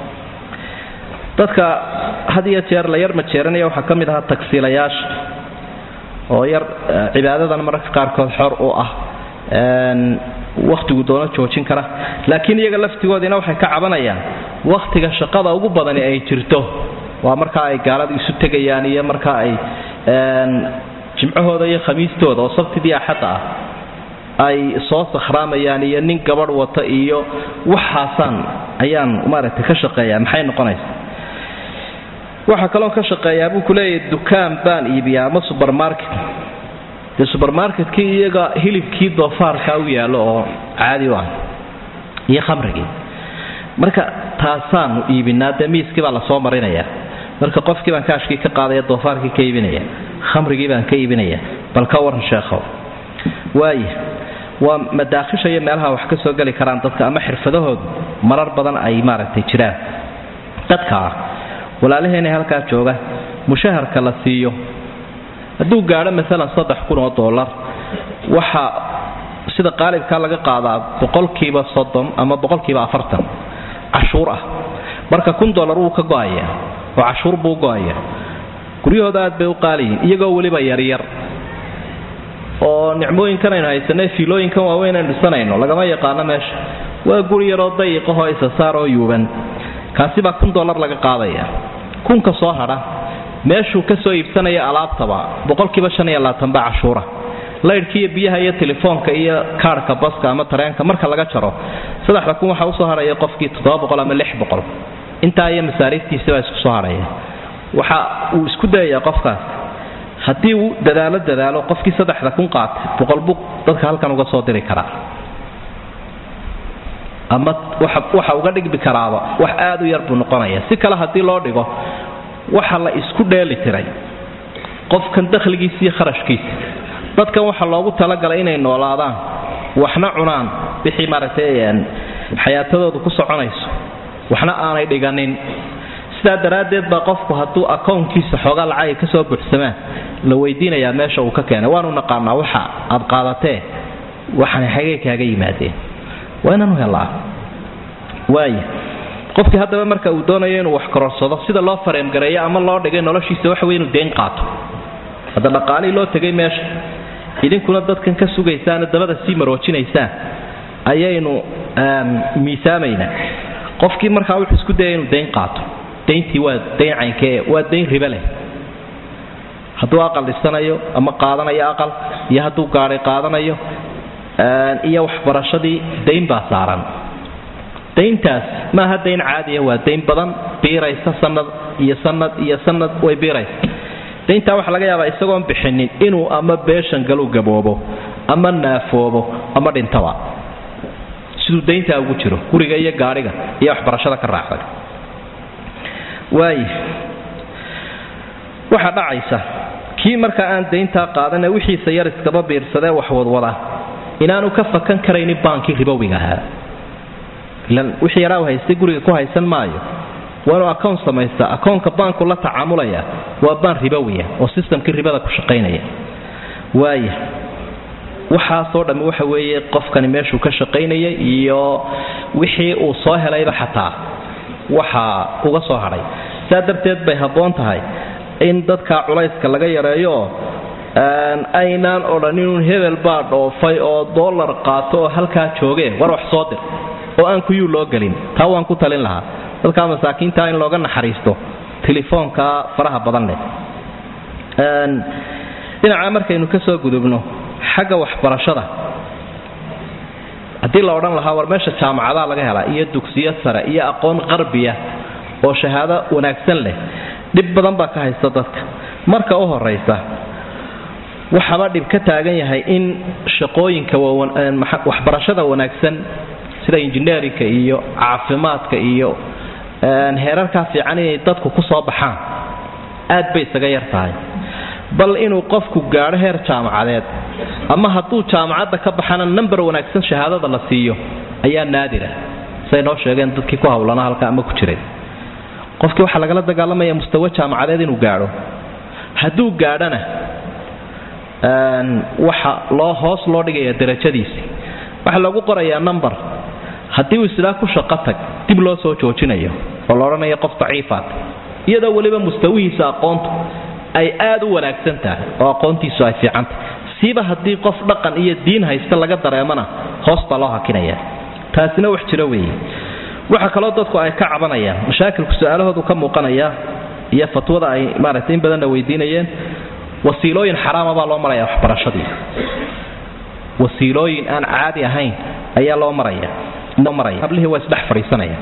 dadka had iyo jeer la yar majeeranaya waxaa ka mid ahaa tagsiilayaasha oo yar cibaadadan mararka qaarkood xor u ah wakhtigu doono joojin kara laakiin iyaga laftigoodiina waxay ka cabanayaan wakhtiga shaqada ugu badani ay jirto waa markaa ay gaalada isu tegayaan iyo markaa ay jimcahooda iyo khamiistooda oo sabtidii axadda ah ay soo sakhraamayaan iyo nin gabadh wata iyo waxaasaan ayaan maaragtay ka shaqeeyaa maxay noqonaysa waxaa kaloo ka shaqeeyaa buu ku leeyahay dukaan baan iibiyaa ama subermarket dee subermarketkii iyaga hilibkii doofaarkaa u yaallo oo caadi u ah iyo khamrigii marka taasaanu iibinaa dee miiskii baa lasoo marinayaa marka qofkii baan kaashkii ka qaadaya doofaarkii ka iibinaya khamrigii baan ka iibinaya bal ka waran sheekhow waaya waa madaakhisha iyo meelaha wax ka soo geli karaan dadka ama xirfadahoodu marar badan ay maaragtay jiraan dadka ah walaalaheena halkaa jooga mushaharka la siiyo hadduu gaadho maalan saddex kun oo dollar waxa sida qaalibkaa laga qaadaa boqolkiiba soddon ama boqolkiiba afartan cashuur ah marka kun dollar wuu ka go'aya oo cashuur buu go'aya guryahooda aad bay u qaaliyiin iyagoo weliba yaryar oo nicmooyinkan aynu haysanay fiilooyinkan waaweyn aynu dhisanayno lagama yaqaano meesha waa guri yaroo dayiqahoo isasaar oo yuuban kaasi baa kun dollar laga qaadaya kunka soo hadha meeshuu ka soo iibsanaya alaabtaba boqolkiiba shan iyo labaatan baa cashuura laydhka iyo biyaha iyo telefoonka iyo kaarhka baska ama tareenka marka laga jaro saddexda kun waxaa usoo hadhaya qofkii toddoba boqol ama lix boqol intaa iyo masaariiftiisa baa isku soo hadhaya waxa uu isku dayayaa qofkaas haddii uu dadaalo dadaalo qofkii saddexda kun qaatay boqol bug dadka halkan uga soo diri karaa ama waxa uga dhigmi karaaba wax aad u yar buu noqonaya si kale haddii loo dhigo waxa la isku dheeli tiray qofkan dakhligiisa iyo kharashkiisa dadkan waxa loogu talagalay inay noolaadaan waxna cunaan wixii maaragtay xayaatadoodu ku soconayso waxna aanay dhiganin sidaa daraaddeed baa qofku hadduu akownkiisa xoogaa lacag ay ka soo buuxsamaan la weydiinayaa meesha uu ka keenay waanu naqaanaa waxa aad qaadatee waxaan xagay kaaga yimaadeen waa inaanu helaa waaya qofkii haddaba marka uu doonayo inuu wax kororsado sida loo fareemgareeyo ama loo dhigay noloshiisa waxa wey inuu deen qaato hadda dhaqaalihii loo tegay meesha idinkuna dadkan ka sugaysaan dabada sii maroojinaysaan ayaynu miisaamaynaa qofkii markaa wuxuu isku dayay inuu dayn qaato dayntii waa dayn caynkee waa dayn ribe leh hadduu aqal dhisanayo ama qaadanayo aqal iyo hadduu gaadhay qaadanayo iyo waxbarashadii dayn baa saaran dayntaas maaha dayn caadiya waa dayn badan biiraysa sanad iyo sanad iyo sanad way biiraysa dayntaa waxaa laga yaabaa isagoon bixinin inuu ama beeshan galu gaboobo ama naafoobo ama dhintaba siduu dayntaa ugu jiro guriga iyo gaadhiga iyo waxbarashada ka raacday waaya waxaa dhacaysa kii marka aan dayntaa qaadane wixiisa yar iskaba biirsadee waxwadwada inaanu ka fakan karaynin baankii ribowiga ahaa ilan wixii yaraa haystay guriga ku haysan maayo waa inuu akown samaystaa akownka baanku la tacaamulaya waa baan ribowiya oo sistamkii ribada ku shaqaynaya waaya waxaasoo dhammi waxa weeye qofkani meeshuu ka shaqaynayay iyo wixii uu soo helayba xataa waxaa uga soo hadhay saa darteed bay habboon tahay in dadka culayska laga yareeyo aynaan odhaninun hebel baa dhoofay oo dollar qaato oo halkaa joogee war wax soo dir oo aan kuyuu loo gelin taa waan ku talin lahaa dadka masaakiinta in looga naxariisto telefoonka faraha badan leh dhinaca markaynu ka soo gudubno xagga waxbarashada haddii la odhan lahaa war meesha jaamacadaa laga helaa iyo dugsiyo sare iyo aqoon qarbiya oo shahaado wanaagsan leh dhib badan baa ka haysta dadka marka u horaysa waxaba dhib ka taagan yahay in shaqooyinka waxbarashada wanaagsan sida injineerinka iyo caafimaadka iyo heerarkaa fiican inay dadku ku soo baxaan aad bay isaga yar tahay bal inuu qofku gaadho heer jaamacadeed ama hadduu jaamacadda ka baxana namber wanaagsan shahaadada la siiyo ayaa naadira say noo sheegeen dadkii ku hawlana halka ama ku jiray qofkii waxaa lagala dagaalamaya mustawe jaamacadeed inuu gaadho hadduu gaadhana waxa loo hoos loo dhigaya darajadiisii waxaa loogu qorayaa number haddii uu islaa ku shaqo tag dib loo soo joojinayo oo la odhanayo qof daciifaat iyadoo weliba mustawihiisa aqoontu ay aad u wanaagsan tahay oo aqoontiisu ay fiicantahay siiba haddii qof dhaqan iyo diin haysta laga dareemana hoos baa loo hakinaya taasina wax jiro weeye waxa kaloo dadku ay ka cabanayaan mashaakilku su-aalahoodu ka muuqanaya iyo fatwada ay maaragtay in badanna weydiinayeen wasiilooyin xaraama baa loo maraya waxbarashadii wasiilooyin aan caadi ahayn ayaa loo maraya hablihii waa isdhex fadhiisanaya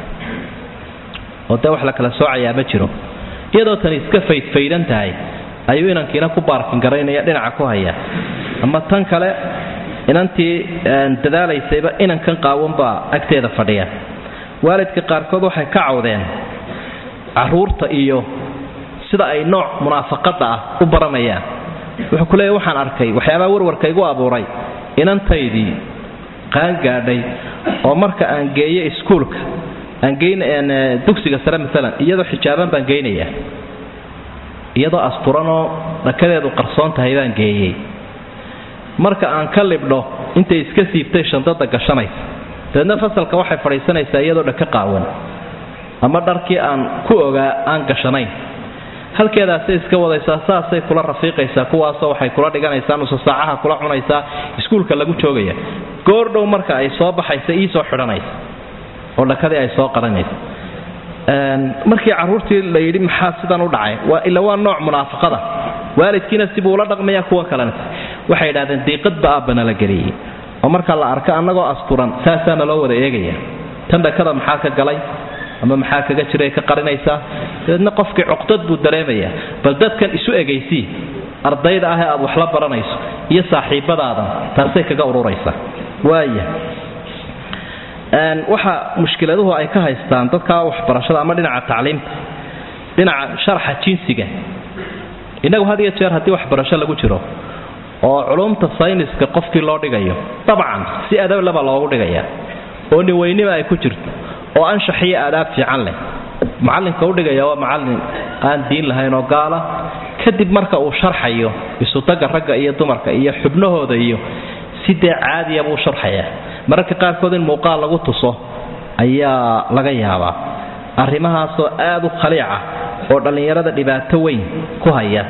oo dee wax la kala soocayaa ma jiro iyadoo tani iska faydfaydan tahay ayuu inankiina ku baarkin garaynaya dhinaca ku haya ama tan kale inantii dadaalaysayba inankan qaawan baa agteeda fadhiya waalidka qaarkood waxay ka cawdeen caruurta iyo sida ay nooc munaafaqada ah u baranayaan wuxuu ku leeya waxaan arkay waxyaabaha warwarka igu abuuray inantaydii qaan gaadhay oo marka aan geeyo iskuulka aan geyn dugsiga sare maalan iyadoo xijaaban baan geynayaa iyadoo asturanoo dhakadeedu qarsoon tahay baan geeyey marka aan ka libdho intay iska siibtay shandada gashanaysa dabeedna fasalka waxay fadhiisanaysaa iyadoo dhaka qaawan ama dharkii aan ku ogaa aan gashanayn halkeedaasay iska wadaysaa saasay kula rafiiqaysaa kuwaasoo waxay kula dhiganaysaa nusa saacaha kula cunaysaa iskuulka lagu joogaya goordhow marka ay soo baxaysa iisoo xidhanaysa oo dhakadii ay soo qaranaysa markii caruurtii la yidhi maxaa sidan u dhacay ila waa nooc munaafaqada waalidkiina sibuu ula dhaqmaya kuwa kalena waxay idhahdeen diiqadba aabbana la geliyey oo marka la arko annagoo asturan saasaana loo wada eegaya tan dhakada maxaa ka galay ama maxaa kaga jiray ka qarinaysaa dabeedna qofkii cuqdad buu dareemayaa bal dadkan isu egaysii ardayda ah ee aad wax la baranayso iyo saaxiibadaadan taasay kaga ururaysaa waaya waxa mushkiladuhu ay ka haystaan dadka waxbarashada ama dhinaca tacliimta dhinaca sharxa jinsiga innagu had iyo jeer haddii waxbarasho lagu jiro oo culumta sayniska qofkii loo dhigayo dabcan si adablaba loogu dhigaya oo niweynima ay ku jirto oo anshax iyo aadaab fiican leh macallinka udhigaya waa macallin aan diin lahayn oo gaala kadib marka uu sharxayo isutaga ragga iyo dumarka iyo xubnahooda iyo si dee caadiya buu sharxayaa mararka qaarkood in muuqaal lagu tuso ayaa laga yaabaa arrimahaasoo aad u khaliica oo dhallinyarada dhibaato weyn ku haya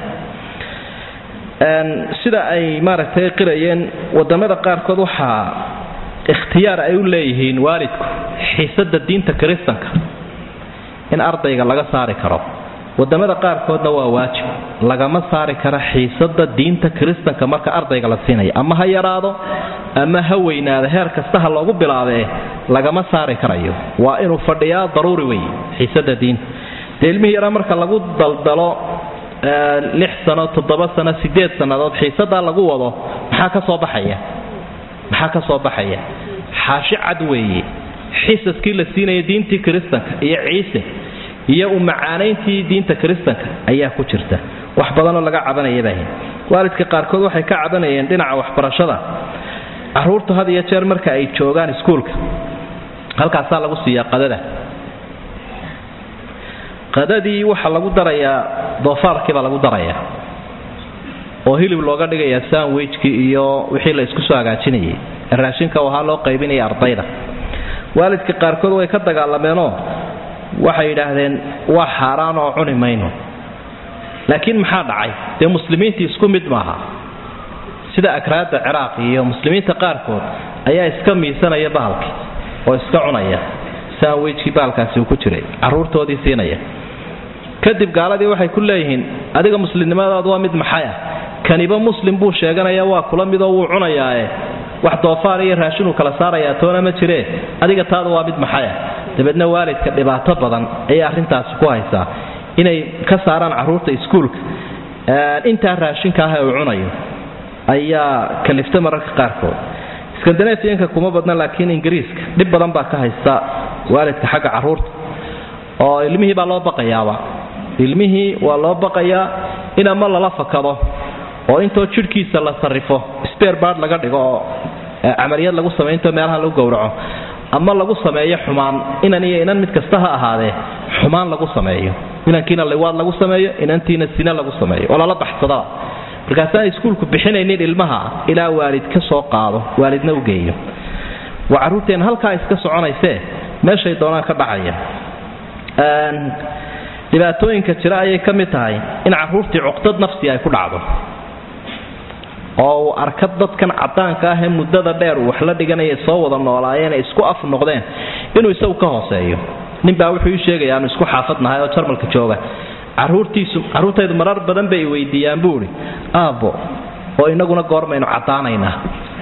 sida ay maaragtay qirayeen wadamada qaarkood waxaa ikhtiyaar ay u leeyihiin waalidku xiisada diinta kiristanka in ardayga laga saari karo wadamada qaarkoodna waa waajib lagama saari karo xiisada diinta kiristanka marka ardayga la siinayo ama ha yaraado ama ha weynaado heer kasta ha loogu bilaabee lagama saari karayo waa inuu fadhiyaa daruuri wey xiisada diinta dee ilmihii yaraa marka lagu daldalo lix sano toddoba sano sideed sannadood xiisadaa lagu wado maxaa ka soo baxaya maxaa ka soo baxaya xaashi cad weeye xisaskii la siinaya diintii kiristanka iyo ciise iyo u macaanayntii diinta kiristanka ayaa ku jirta wax badanoo laga cabanayabah waalidka qaarkood waxay ka cabanayeen dhinaca waxbarashada caruurtu had iyo jeer marka ay joogaan iskuulka halkaasaa lagu siiyaa qadada qadadii waxaa lagu darayaa doofaarkiibaa lagu darayaa oo hilib looga dhigayaa sandwijkii iyo wixii la isku soo hagaajinayay raashinka ahaa loo qaybinaya ardayda waalidka qaarkood way ka dagaalameenoo waxay yidhaahdeen waa xaaraan oo cuni mayno laakiin maxaa dhacay dee muslimiintii isku mid maaha sida akraada ciraaq iyo muslimiinta qaarkood ayaa iska miisanaya bahalkii oo iska cunaya sandwijkii bahalkaasi uu ku jiray caruurtoodii siinaya kadib gaaladii waxay ku leeyihiin adiga muslimnimadaadu waa mid maxay ah kaniba muslim buu sheeganaya waa kula midoo wuu cunayaae wax doofaar iyo raashinuu kala saarayaa toona ma jiree adiga taadu waa mid maxay ah dabeedna waalidka dhibaato badan ayay arrintaasi ku haysaa inay ka saaraan caruurta iskuulka intaa raashinka ah ee uu cunayo ayaa kalifta mararka qaarkood skandinafiyanka kuma badna laakiin ingiriiska dhib badan baa ka haysta waalidka xagga caruurta oo ilmihii baa loo baqayaaba ilmihii waa loo baqayaa in ama lala fakado oo intoo jidhkiisa la sarrifo sberbard laga dhigo oo camaliyad lagu sameyo intoo meelaha lagu gowraco ama lagu sameeyo xumaan inan iyo inan mid kasta ha ahaadee xumaan lagu sameeyo inankiina liwaad lagu sameeyo inantiina sine lagu sameeyo oo lala baxsadaba markaasaan iskuulku bixinaynin ilmaha ilaa waalid ka soo qaado waalidna u geeyo waa carruurteena halkaa iska soconaysee meeshay doonaan ka dhacaya dhibaatooyinka jira ayay ka mid tahay in caruurtii cuqdad nafsi ay ku dhacdo oo uu arka dadkan cadaanka ah ee muddada dheer uu wax la dhiganaya soo wada noolaayeen ay isku af noqdeen inuu isagu ka hooseeyo ninbaa wuxuu ii sheegaya aanu isku xaafadnahay oo jarmalka jooga caruurtiisu carruurtaydu marar badan bay weydiiyaan buu idhi aabbo oo inaguna goormaynu caddaanaynaa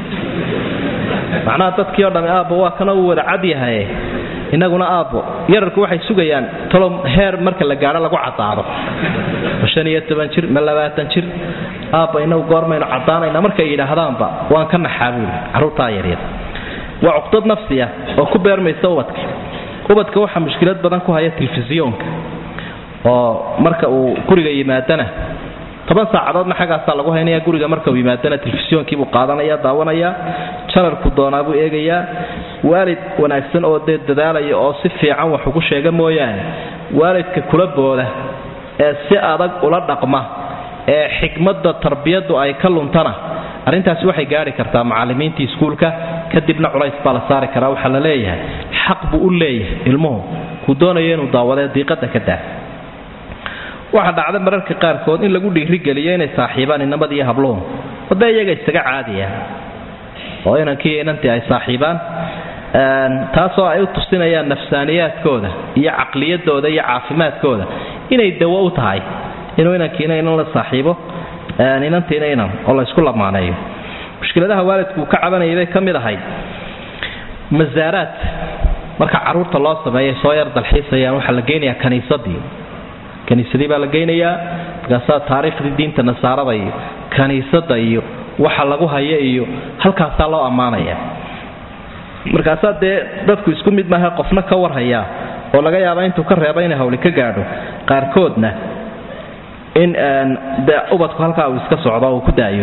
macnaha dadkii o dhami aabbo waa kana uu wada cad yahaye inaguna aabbo yararku waxay sugayaan talo heer marka la gaadho lagu caddaado ma shan iyo toban jir ma labaatan jir aabba inagu goormaynu caddaanaynaa markay yidhaahdaanba waan ka naxaa buuli carruurtaa yaryar waa cuqdad nafsiya oo ku beermaysa ubadka ubadka waxaa mushkilad badan ku haya telefisyoonka oo marka uu guriga yimaadana toban saacadoodna xaggaasaa lagu haynaya guriga marka uu yimaadana telefisyoonkiibuu qaadanaya daawanaya janalku doonaabuu eegayaa waalid wanaagsan oo dee dadaalaya oo si fiican wax ugu sheega mooyaane waalidka kula booda ee si adag ula dhaqma ee xikmadda tarbiyaddu ay ka luntana arrintaasi waxay gaari kartaa macallimiintii iskuulka kadibna culays baa la saari karaa waxaa la leeyahay xaq buu u leeyahay ilmuhu kuu doonayo inuu daawadee diiqada ka daa waxaa dhacda mararka qaarkood in lagu dhiirigeliyo inay saaxiibaan inamad iyo habluhu ode iyaga isaga caadiya oo inankii inantii ay saaxiibaan taasoo ay u tusinayaan nafsaaniyaadkooda iyo caqliyadooda iyo caafimaadkooda inay dawo u tahay inuu inankiina inan la saaxiibo inantiina inan oo la ysku lamaaneeyo mushkiladaha waalidku uu ka cabanayay bay ka mid ahayd masaaraad marka caruurta loo sameeyay soo yar dalxiisayaan waxaa la geynayaa kaniisadii kaniisadii baa la geynayaa markaasaa taariikhdii diinta nasaarada iyo kaniisada iyo waxa lagu haya iyo halkaasaa loo ammaanaya markaasaa dee dadku isku mid maaha qofna ka warhayaa oo laga yaaba intuu ka reeba inay hawli ka gaadho qaarkoodna in de ubadku halkaa uu iska socdo uu ku daayo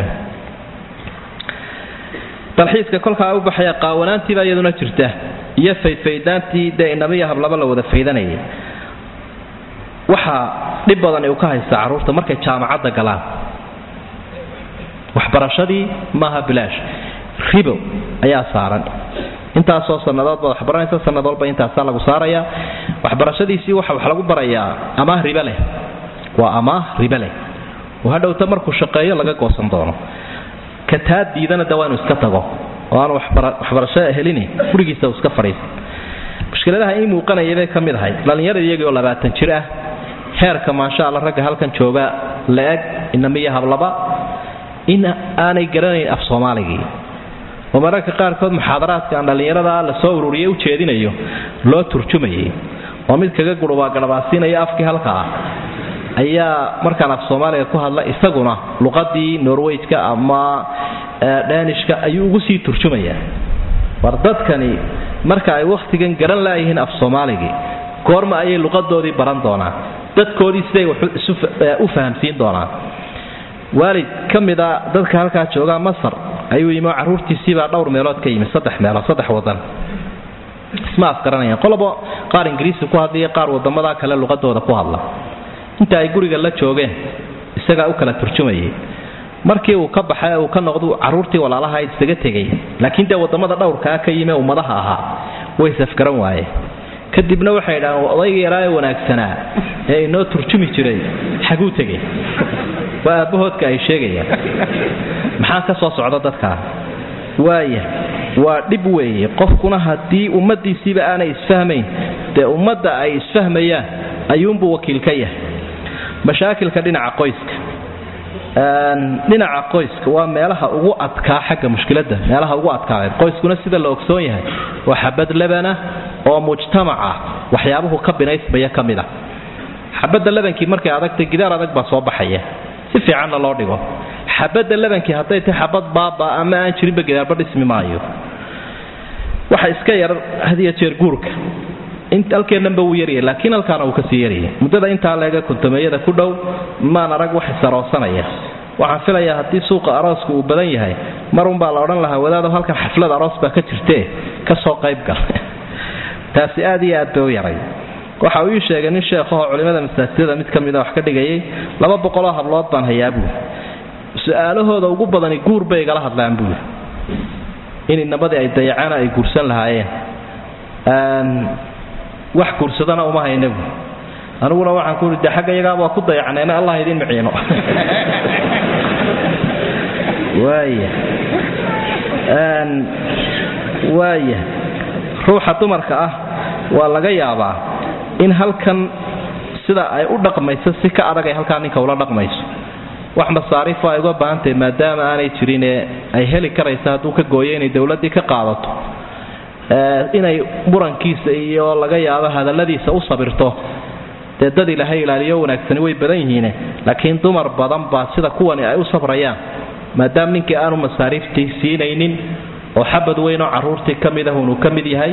dalxiiska kolkaa u baxaya qaawanaantiibaa iyaduna jirta iyo faydfaydaantii dee inamiya hablaba la wada faydanayay waxaa dhib badan uu ka haystaa carruurta markay jaamacadda galaan waxbarashadii maaha bilaash ribo ayaa saaran intaasoo sannadoodba waxbaranaysa sanad walba intaasaa lagu saarayaa waxbarashadiisii waxa wax lagu barayaa amaah ribe leh waa amaah ribe leh oo hadhowta markuu shaqeeyo laga goosan doono ka taa diidana de waa inu iska tago oo aanu waxbarasho helini gurigiisa iska fadhiisa mushkiladaha ii muuqanaya bay ka mid ahayd dhallinyarada iyagii oo labaatan jir ah heerka maasha alla ragga halkan jooga la-eg inamiyo hablaba in aanay garanayn af soomaaligii oo mararka qaarkood muxaadaraadka aan dhallinyarada la soo ururiyay u jeedinayo loo turjumayay oo mid kaga gurubaa garhabaasiinaya afkii halka ah ayaa markaan af soomaaliga ku hadla isaguna luqadii norwejka ama dhanishka ayuu ugu sii turjumayaa war dadkani marka ay wakhtigan garan laayihiin af soomaaligii goorma ayay luqadoodii baran doonaan dadkoodii siday u fahamsiin doonaan waalid ka mida dadka halkaa joogaa masar ayuu yimi oo carruurtiisiibaa dhowr meelood ka yimi saddex meelood saddex wadan isma afgaranayaan qolobo qaar ingiriisi ku hadlaiyo qaar wadamada kale luqadooda ku hadla inta ay guriga la joogeen isagaa u kala turjumayay markii uu ka baxay uu ka noqdu carruurtii walaalaha isaga tegay laakiin dee wadamada dhowrkaa ka yimi ummadaha ahaa way safgaran waayeen kadibna waxay idhahdeen odayga yaraa ee wanaagsanaa ee inoo turjumi jiray xaguu tegay waa aabbahoodka ay sheegayaan maxaa ka soo socda dadkaa waaya waa dhib weeye qofkuna haddii ummadiisiiba aanay isfahmayn dee ummadda ay isfahmayaan ayuunbuu wakiil ka yahay mashaakilka dhinaca qoyska dhinaca qoyska waa meelaha ugu adkaa xagga mushkiladda meelaha ugu adkaadeen qoyskuna sida la ogsoon yahay waa xabad labana oo mujtamaca waxyaabuhu ka binaysmaya ka mid a xabadda labankii markay adagtay gidaar adag baa soo baxaya si fiicanna loo dhigo xabadda labankii hadday tahay xabad baaba ama aan jirinba gidaarba dhismi maayo waxa iska yar hadiya jeer guurka halkeennanba wuu yaryay laakiin halkaana wuu kasii yaryay muddada intaa leega kontameeyada ku dhow maan arag wax isaroosanaya waxaan filayaa haddii suuqa arooska uu badan yahay marunbaa la odhan lahaa wadaado halkan xaflad aroos baa ka jirtee kasoo qaybgal taasi aad iyo aad bay u yaray waxa uu ii sheegay nin sheekhahoo culimmada masaajidada mid ka mida wax ka dhigayay laba boqoloo hablood baan hayaa buuli su-aalahooda ugu badani guur bay igala hadlaan buuli in inabadii ay dayacana ay guursan lahaayeen wax guursadana uma hayna buuli aniguna waxaan kuui de xagga iyagaaba waa ku dayacneena allah idiin miciino waaya waaya ruuxa dumarka ah waa laga yaabaa in halkan sida ay u dhaqmayso si ka adag ay halkaa ninka ula dhaqmayso wax masaariifo ay uga baahantahay maadaama aanay jirinee ay heli karaysa hadduu ka gooyo inay dowladdii ka qaadato inay murankiisa iyo laga yaabo hadalladiisa u sabirto dee dad ilaahay ilaaliyo wanaagsani way badan yihiine laakiin dumar badan baa sida kuwani ay u sabrayaan maadaama ninkii aanu masaariiftii siinaynin oo xabad weyn oo carruurtii ka mid ah unuu ka mid yahay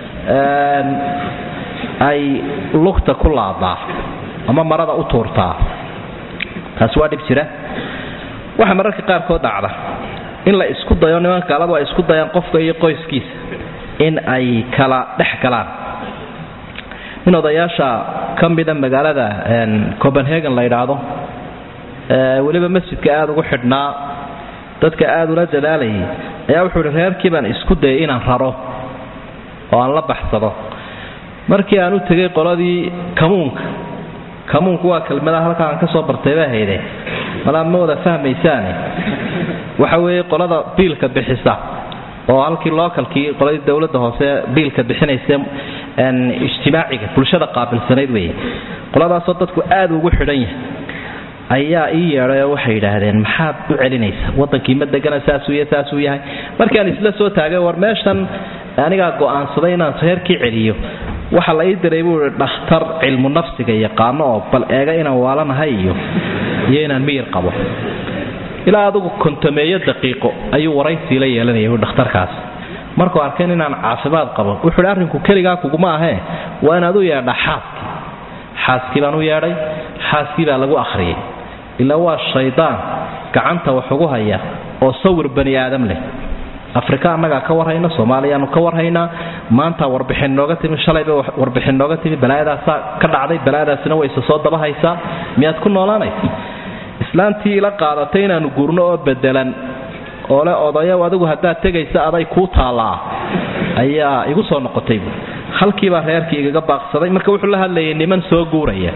ay lugta ku laadaa ama marada u tuurtaa taasi waa dhib jira waxaa mararka qaarkood dhacda in la isku dayo niman gaaladu ay isku dayaan qofka iyo qoyskiisa in ay kala dhex galaan in odayaasha ka mida magaalada copenhagen la yidhaahdo weliba masjidka aada ugu xidhnaa dadka aada ula dadaalayay ayaa wuxuu ihi reerkii baan isku dayay inaan raro oo aan la baxsado markii aan u tegay qoladii kamuunka kamuunku waa kelmadaha halkaa aan ka soo bartay baa hayde malaa ma wada fahmaysaane waxa weeye qolada biilka bixisa oo halkii localkii qoladii dowladda hoose biilka bixinaysa ijtimaaciga bulshada qaabilsanayd weeye qoladaasoo dadku aada ugu xidhan yahay ayaa ii yeedhay oo waxay yidhaahdeen maxaad u celinaysa wadankii ma degana saasuu ya saasuu yahay markaan isla soo taagay war meeshan anigaa go'aansaday inaan reerkii celiyo waxa la ii diray buu i dhakhtar cilmu nafsiga yaqaano oo bal eega inaan waalanahay iyo iyo inaan miyir qabo ilaa adugu kontameeyo daqiiqo ayuu waraysiila yeelanaya u dhakhtarkaas markuu arkeen inaan caafimaad qabo wuxuu hi arrinku keligaa kuguma ahee waa inaad u yeedha xaaskii xaaskii baan u yeedhay xaaskii baa lagu akhriyay ilaa waa shaydaan gacanta wax ugu haya oo sawir bani aadam leh afrika annagaa ka warhayna soomaaliyaanu ka warhaynaa maanta warbixin nooga timi shalayba warbixin nooga timi balaayadaasaa ka dhacday balaayadaasina way isa soo dabahaysaa miyaad ku noolaanaysa islaantii ila qaadatay inaanu guurno oo bedelan oo le odayow adigu haddaad tegaysa aday kuu taallaa ayaa igu soo noqotay buui halkiibaa reerkii igaga baaqsaday marka wuxuu la hadlayay niman soo guuraya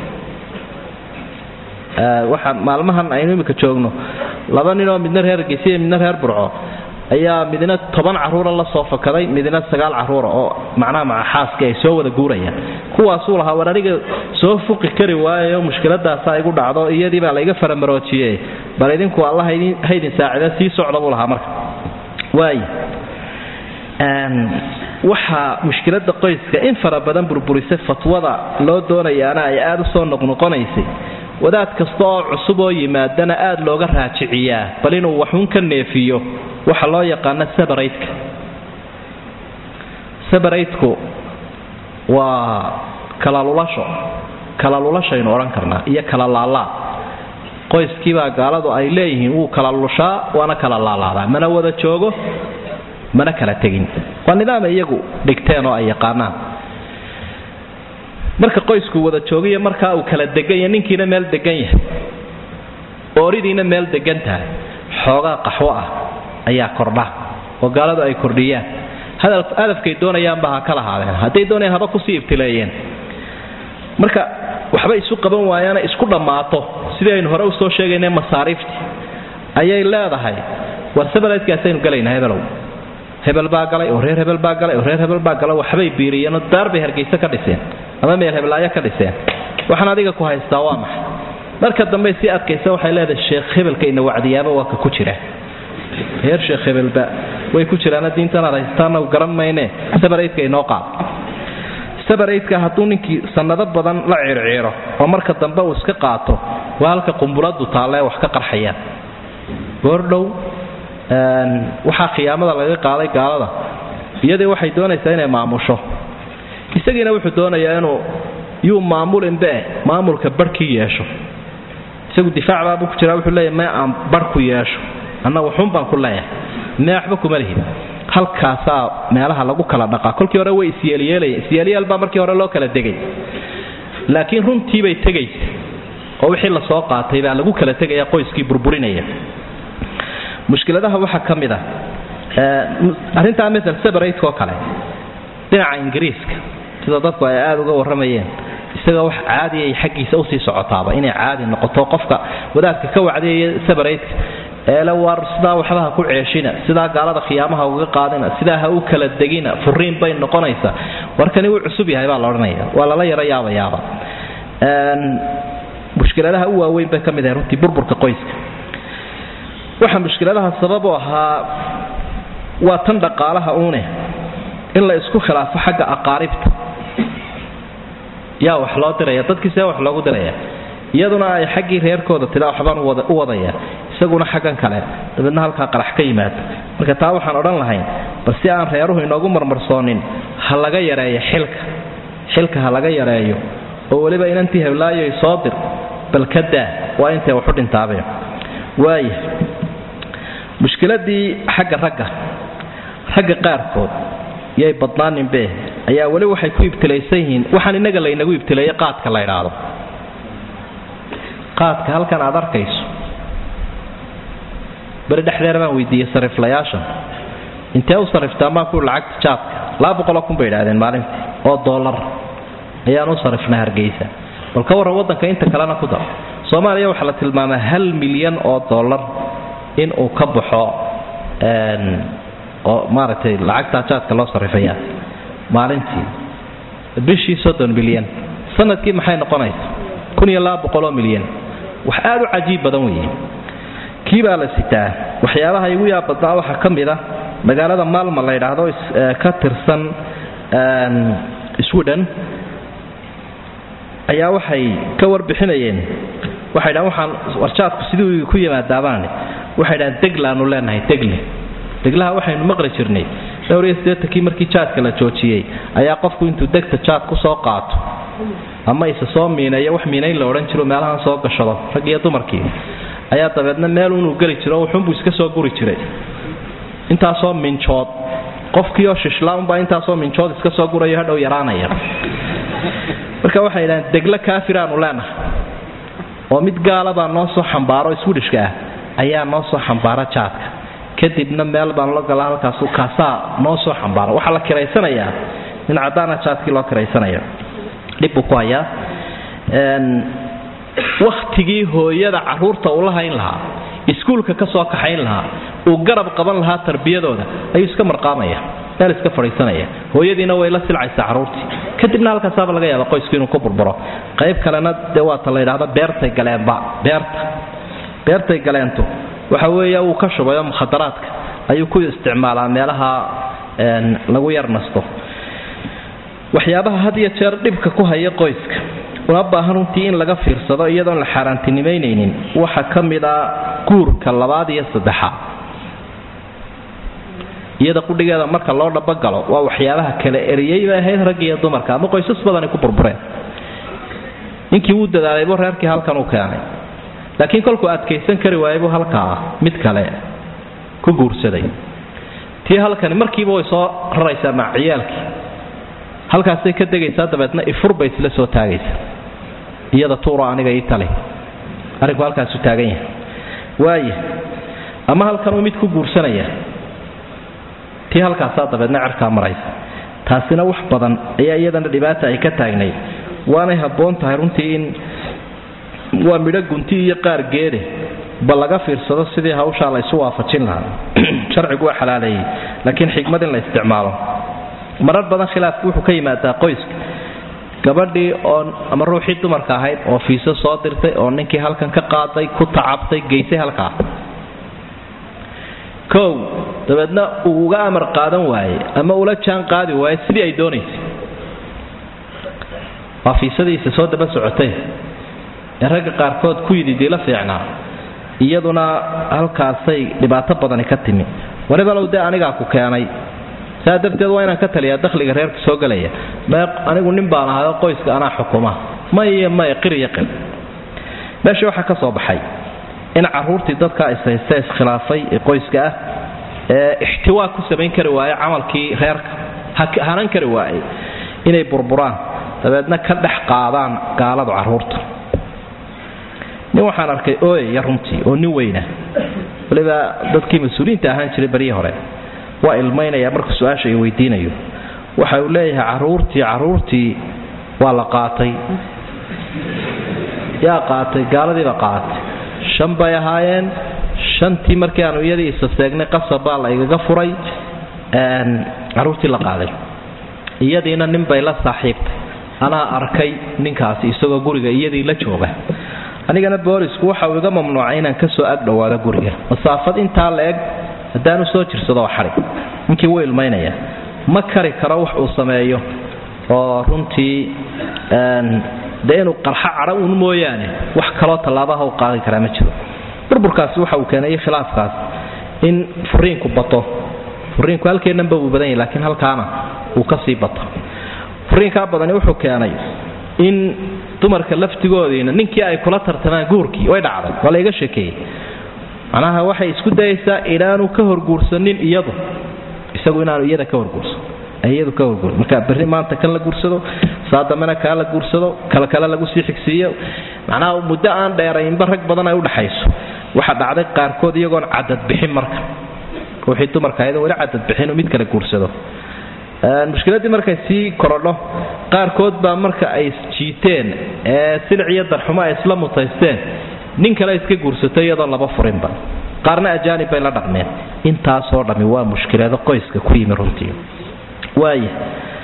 waxaa maalmahan aynu imika joogno laba ninoo midna reer gesiya midna reer burco ayaa midna toban caruura la soo fakaday midna sagaal caruura oo macnaha maca xaaska ay soo wada guurayaan kuwaasuu lahaa war aniga soo fuqi kari waayayo mushkiladaasaa igu dhacdo iyadii baa layga faramaroojiyey bal idinku alla haydin saacida sii socda buu lahaa marka waay waxaa mushkilada qoyska in fara badan burburisay fatwada loo doonayaana ay aada u soo noqnoqonaysay wadaad kasta oo cusub oo yimaadana aada looga raajiciyaa bal inuu waxuun ka neefiyo waxa loo yaqaano sabaraydka sabaraydku waa kalalulasho kalalulashaaynu odhan karnaa iyo kala laalaa qoyskiibaa gaaladu ay leeyihiin wuu kala lushaa waana kala laalaadaa mana wada joogo mana kala tegin waa nidaam iyagu dhigteen oo ay yaqaanaan marka qoysku wada joogiyo markaa uu kala degan yahay ninkiina meel degan yahay ooridiina meel degan tahay xoogaa qaxwo ah ayaa kordha oo gaaladu ay kordhiyaan hadafkay doonayaanba ha ka lahaadeen hadday doonayaan haba kusii ibtileeyeen marka waxba isu qaban waayaana isku dhammaato sidii aynu hore usoo sheegayna masaariiftii ayay leedahay war sabalaydkaasaynu gelaynaa hebelow hebel baa galay oo reer hebel baa galay oo reer hebel baa galay waxbay biiriyeenoo daar bay hargeysa ka dhiseen ama meel heblaayo ka dhiseen waxaan adiga ku haystaa waa maxay marka dambe si adkaysa waxay leedahay sheekh hebelka ina wacdiyaaba waa ka ku jira reer sheekh hebelba way ku jiraana diintan aad haystaana garan mayne sabaraydka inoo qaad sabaraydka hadduu ninkii sannado badan la ciirciiro oo marka dambe uu iska qaato waa halka qumbuladu taallee wax ka qarxayaan goordhow waxaa khiyaamada laga qaaday gaalada iyadii waxay doonaysaa inay maamusho isagiina wuxuu doonayaa inuu yuu maamulinbe maamulka barhkii yeesho isagu difaac baabuu ku jiraa wuxuu leeyahy mee aan barh ku yeesho anna waxuun baan ku leeyahay mee waxba kuma lihid halkaasaa meelaha lagu kala dhaqaa kolkii hore way isyeelyeelayen isyeelyeel baa markii hore loo kala degay laakiin runtiibay tegaysa oo wixii la soo qaatay baa lagu kala tegaya qoyskii burburinaya mushkiladaha waxaa ka mid ah arrintaa masel sabaraydka oo kale dhinaca ingiriiska sida dadku ay aada uga warramayeen isaga wax caadiya ay xaggiisa usii socotaaba inay caadi noqoto qofka wadaadka ka wacdiyaya sabaraydka eele war sidaa waxba ha ku ceeshina sidaa gaalada khiyaamaha uga qaadina sidaa ha u kala degina furiin bay noqonaysaa warkani wuu cusub yahay baa la odhanaya waa lala yaro yaabayaaba mushkiladaha u waaweyn bay ka mid ahay runtii burburka qoyska waxaa mushkiladaha sabab u ahaa waa tan dhaqaalaha uune in la isku khilaafo xagga aqaaribta yaa wax loo diraya dadkii see wax loogu diraya iyaduna ay xaggii reerkooda tidaa waxbaan u wadaya isaguna xaggan kale dabeedna halkaa qarax ka yimaado marka taa waxaan odhan lahayn bal si aan reeruhu inoogu marmarsoonin ha laga yareeyo xilka xilka ha laga yareeyo oo weliba inantii heblaayoy soo dir bal ka daa waa intay waxu dhintaabe waaya mushkiladii xagga ragga ragga qaarkood yay badnaaninbe ayaa weli waxay ku ibtilaysan yihiin waxaan innaga laynagu ibtileeyey qaadka la ydhaahdo qaadka halkan aad arkayso beri dhexdeer baan weydiiyey sariflayaashan intee u sariftaa maa ku lacagta jaadka laba boqoloo kun bay idhahdeen maalintii oo dollar ayaan u sarifnaa hargeysa bal ka warran waddanka inta kalena ku dar soomaaliya waxaa la tilmaamaa hal milyan oo dollar in uu ka baxo oo maaragtay lacagtaa jaadka loo sarifaya maalintii bishii soddon milyan sanadkii maxay noqonaysa kun iyo laba boqoloo milyan wax aada u cajiib badan weeye kii baa la sitaa waxyaabaha igu yaab badnaa waxaa ka mid a magaalada maalma la yidhaahdo ka tirsan sweden ayaa waxay ka warbixinayeen waxay dhahan waxaan warjaadku sidii ku yimaadaabaani waxay dhahaan deglaanu leenahay degle deglaha waxaynu maqli jirnay dhowr iyo siddeetankii markii jaadka la joojiyey ayaa qofku intuu degta jaad ku soo qaato ama isa soo miineeyo wax miinayn la odhan jiro meelahan soo gashado rag iyo dumarkii ayaa dabeedna meel unuu geli jiro wuxuunbuu iska soo guri jiray intaasoo minjood qofkiioo shishlaanbaa intaasoo minjood iska soo gurayo hadhow yaraanaya marka waxay idhahdeen deglo kaafiraanu leenahay oo mid gaalabaa noo soo xambaaro swidhishka ah ayaa noo soo xambaara jaadka kadibna meel baan la galaa halkaasu kaasaa noo soo xambaara waxaa la kiraysanayaa nin caddaana jaadkii loo kiraysanaya dhib buu ku hayaa wakhtigii hooyada caruurta uu la hayn lahaa iskuulka ka soo kaxayn lahaa uu garab qaban lahaa tarbiyadooda ayuu iska marqaamaya meel iska fadhiisanaya hooyadiina way la silcaysaa caruurtii kadibna halkaasaaba laga yaaba qoysku inuu ku burburo qayb kalena dee waata la yidhahda beertay galeenba beerta beertay galeentu waxa weeye uu ka shubayo mukhadaraadka ayuu ku isticmaalaa meelaha lagu yar nasto waxyaabaha had iyo jeer dhibka ku haya qoyska una baahan runtii in laga fiirsado iyadoon la xaaraantinimaynaynin waxa ka mid a guurka labaad iyo saddexaad iyada qudhigeeda marka loo dhabagalo waa waxyaabaha kale eriyey bay ahayd rag iyo dumarka ama qoysas badani ku burbureen ninkii wuu dadaalaybu reerkii halkan u keenay laakiin kolkuu adkaysan kari waayay buu halkaa mid kale ku guursaday tii halkani markiiba way soo raraysaa maciyaalkii halkaasay ka degaysaa dabeedna ifurbay isla soo taagaysa iyada tuuro aniga ii tali arrinku halkaasu taagan yahay waaya ama halkanuu mid ku guursanaya tii halkaasaa dabeedna cerkaa maraysa taasina wax badan ayaa iyadana dhibaata ay ka taagnay waanay habboon tahay runtii in waa midho gunti iyo qaar geede ba laga fiirsado sidii hawshaa la isu waafajin lahaa sharcigu waa xalaaleeyey laakiin xikmad in la isticmaalo marar badan khilaafku wuxuu ka yimaadaa qoyska gabadhii oo ama ruuxii dumarka ahayd oo fiiso soo dirtay oo ninkii halkan ka qaaday ku tacabtay geysay halkaa kow dabeedna uu uga amar qaadan waaye ama ula jaan qaadi waaye sidii ay doonaysay waa fiisadiisa soo daba socotay ee ragga qaarkood ku yidhi diila fiicnaa iyaduna halkaasay dhibaato badani ka timi waribalow dee anigaa ku keenay saa darteed waa inaan ka taliyaa dakhliga reerka soo gelaya mee anigu nin baan ahayo qoyska anaa xukuma may may qir iyo qir meesha waxaa ka soo baxay in caruurtii dadka ishaysta iskhilaafay ee qoyska ah ee ixtiwaa ku samayn kari waaye camalkii reerka hanan kari waaye inay burburaan dabeedna ka dhex qaadaan gaaladu caruurta nin waxaan arkay ooyaya runtii oo nin weyna waliba dadkii mas-uuliyiinta ahaan jiray baryii hore waa ilmaynaya marka su-aasha ay weydiinayo waxa uu leeyahay caruurtii caruurtii waa la qaatay yaa qaatay gaaladiiba qaatay shan bay ahaayeen shantii markii aanu iyadii isa seegnay qasab baa la igaga furay caruurtii la qaaday iyadiina nin bay la saaxiibtay anaa arkay ninkaasi isagoo guriga iyadii la jooga anigana boolisku waxa uu iga mamnuucay inaan kasoo ag dhowaado guriga masaafad intaa la eg haddaanu soo jirsado waa xadhig ninkii wuu ilmaynaya ma kari karo wax uu sameeyo oo runtii dee inuu qarxo cadho uun mooyaane wax kaloo tallaabaha u qaadi karaa ma jiro burburkaasi waxa uu keenay khilaafkaas in furiinku bato furiinku halkeennanba wuu badan yahy laakiin halkaana uu ka sii bato furiinkaa badani wuxuu keenay in dumarka laftigoodiina ninkii ay kula tartamaan guurkii way dhacday waa la iga sheekeeyey macnaha waxay isku dayaysaa inaanu ka horguursanin iyadu isagu inaanu iyada ka horguursan iyadu ka horguur marka berri maanta kan la guursado saa dambena kaa la guursado kala kale lagu sii xigsiiyo macnaha muddo aan dheeraynba rag badan ay udhaxayso waxa dhacday qaarkood iyagoon cadad bixin marka ruuxii dumarka ayadoo weli cadad bixin mid kale guursado mushkiladii markay sii korodho qaarkood baa marka ay jiiteen ee silic iyo darxumo ay isla mutaysteen nin kale iska guursato iyadoo laba furinba qaarna ajaanib bay la dhaqmeen intaasoo dhammi waa mushkilado qoyska ku yimi runtii waaya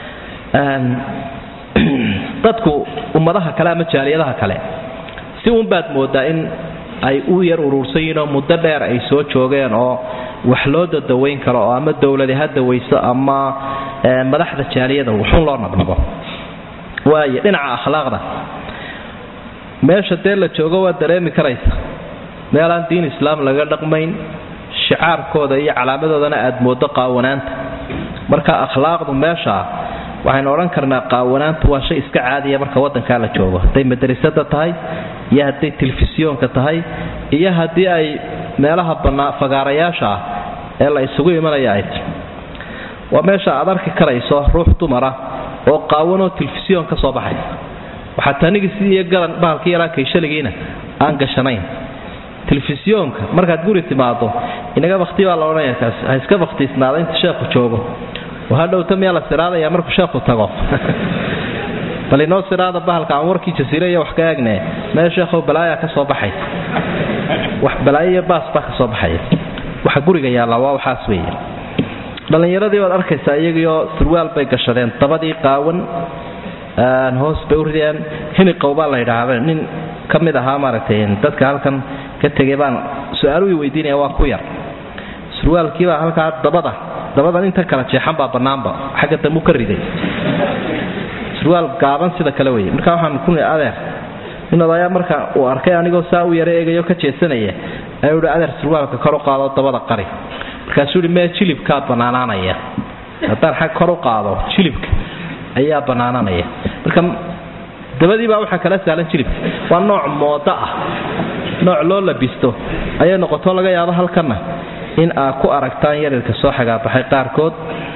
dadku ummadaha kale ama jaaliyadaha kale si uunbaad moodaa in ay u yar uruursan yihiin oo muddo dheer ay soo joogeen oo wax loo dadawayn karo oo ama dowladi ha dawayso ama madaxda jaaliyada wuxuun loo nabnabo waaya dhinaca akhlaaqda meesha dee la joogo waa dareemi karaysa meelaan diin islaam laga dhaqmayn shicaarkooda iyo calaamadoodana aad moodo qaawanaanta marka akhlaaqdu meeshaa waxaynu odhan karnaa qaawanaantu waa shay iska caadiya marka wadankaa la joogo hadday madrasada tahay iyo hadday telefisyoonka tahay iyo haddii ay meelaha fagaarayaasha ah ee la isugu imanaya ay ti waa meesha aad arki karayso ruux dumara oo qaawanoo telefisyoon ka soo baxay waxaa tanigi sidii galan bahalkii yaraa kaysaligiina aan gashanayn telefisyoonka markaad guri timaado inaga bakti baa la odhanaya kaas ha iska baktiisnaada inta sheekhu joogo oo hadhowta miyaa la siraadaya markuu sheekhu tago bal inoo siraada bahalka aan warkii jasiire iyo wax ka eegne mee sheekhow balaayaa ka soo baxaysa wax balaayo iyo baas baa ka soo baxaya waxa guriga yaallaa waa waxaas weeye dhallinyaradii baad arkaysaa iyagiioo surwaal bay gashadeen dabadii qaawan hoos bay u rideen hiniqow baa la yidhaahda nin ka mid ahaa maaragtay dadka halkan ka tegay baan su-aalu i weydiinaya waa ku yar surwaalkiibaa halkaa dabada dabadan inta kala jeexan baa bannaanba xagga dambu ka riday surwaal gaaban sida kale weye markaa waxaan ku adeer nin odayaa marka uu arkay anigoo saa u yara eegayo ka jeesanaya ayuu hi adeer surwaalka kor u qaado dabada qari markaasuu hi mee jilibkaa bannaanaanaya haddaan xag kor u qaado jilibka ayaa bannaanaanaya marka dabadii baa waxaa kala sahlan jilibka waa nooc moodo ah nooc loo labisto ayay noqoto laga yaabo halkanna in aad ku aragtaan yarirka soo xagaabaxay qaarkood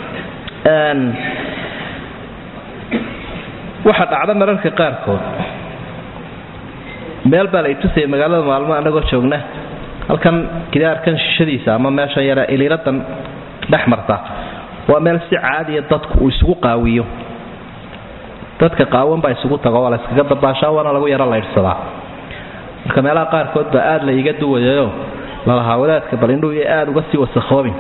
waxa dhacda mararka qaarkood meel baa la itusaya magaalada maalmo anagoo joogna halkan gidaarkan shishadiisa ama meesha yare iliiradan dhex marta waa meel si caadiya dadku uu isugu qaawiyo dadka qaawan baa isugu tago waa la yskaga dabaashaa waana lagu yaro laydhsadaa marka meelaha qaarkood baa aad la iga duwayayo lalahaa wadaadka bal indhuu iyo aad uga sii wasakhoobin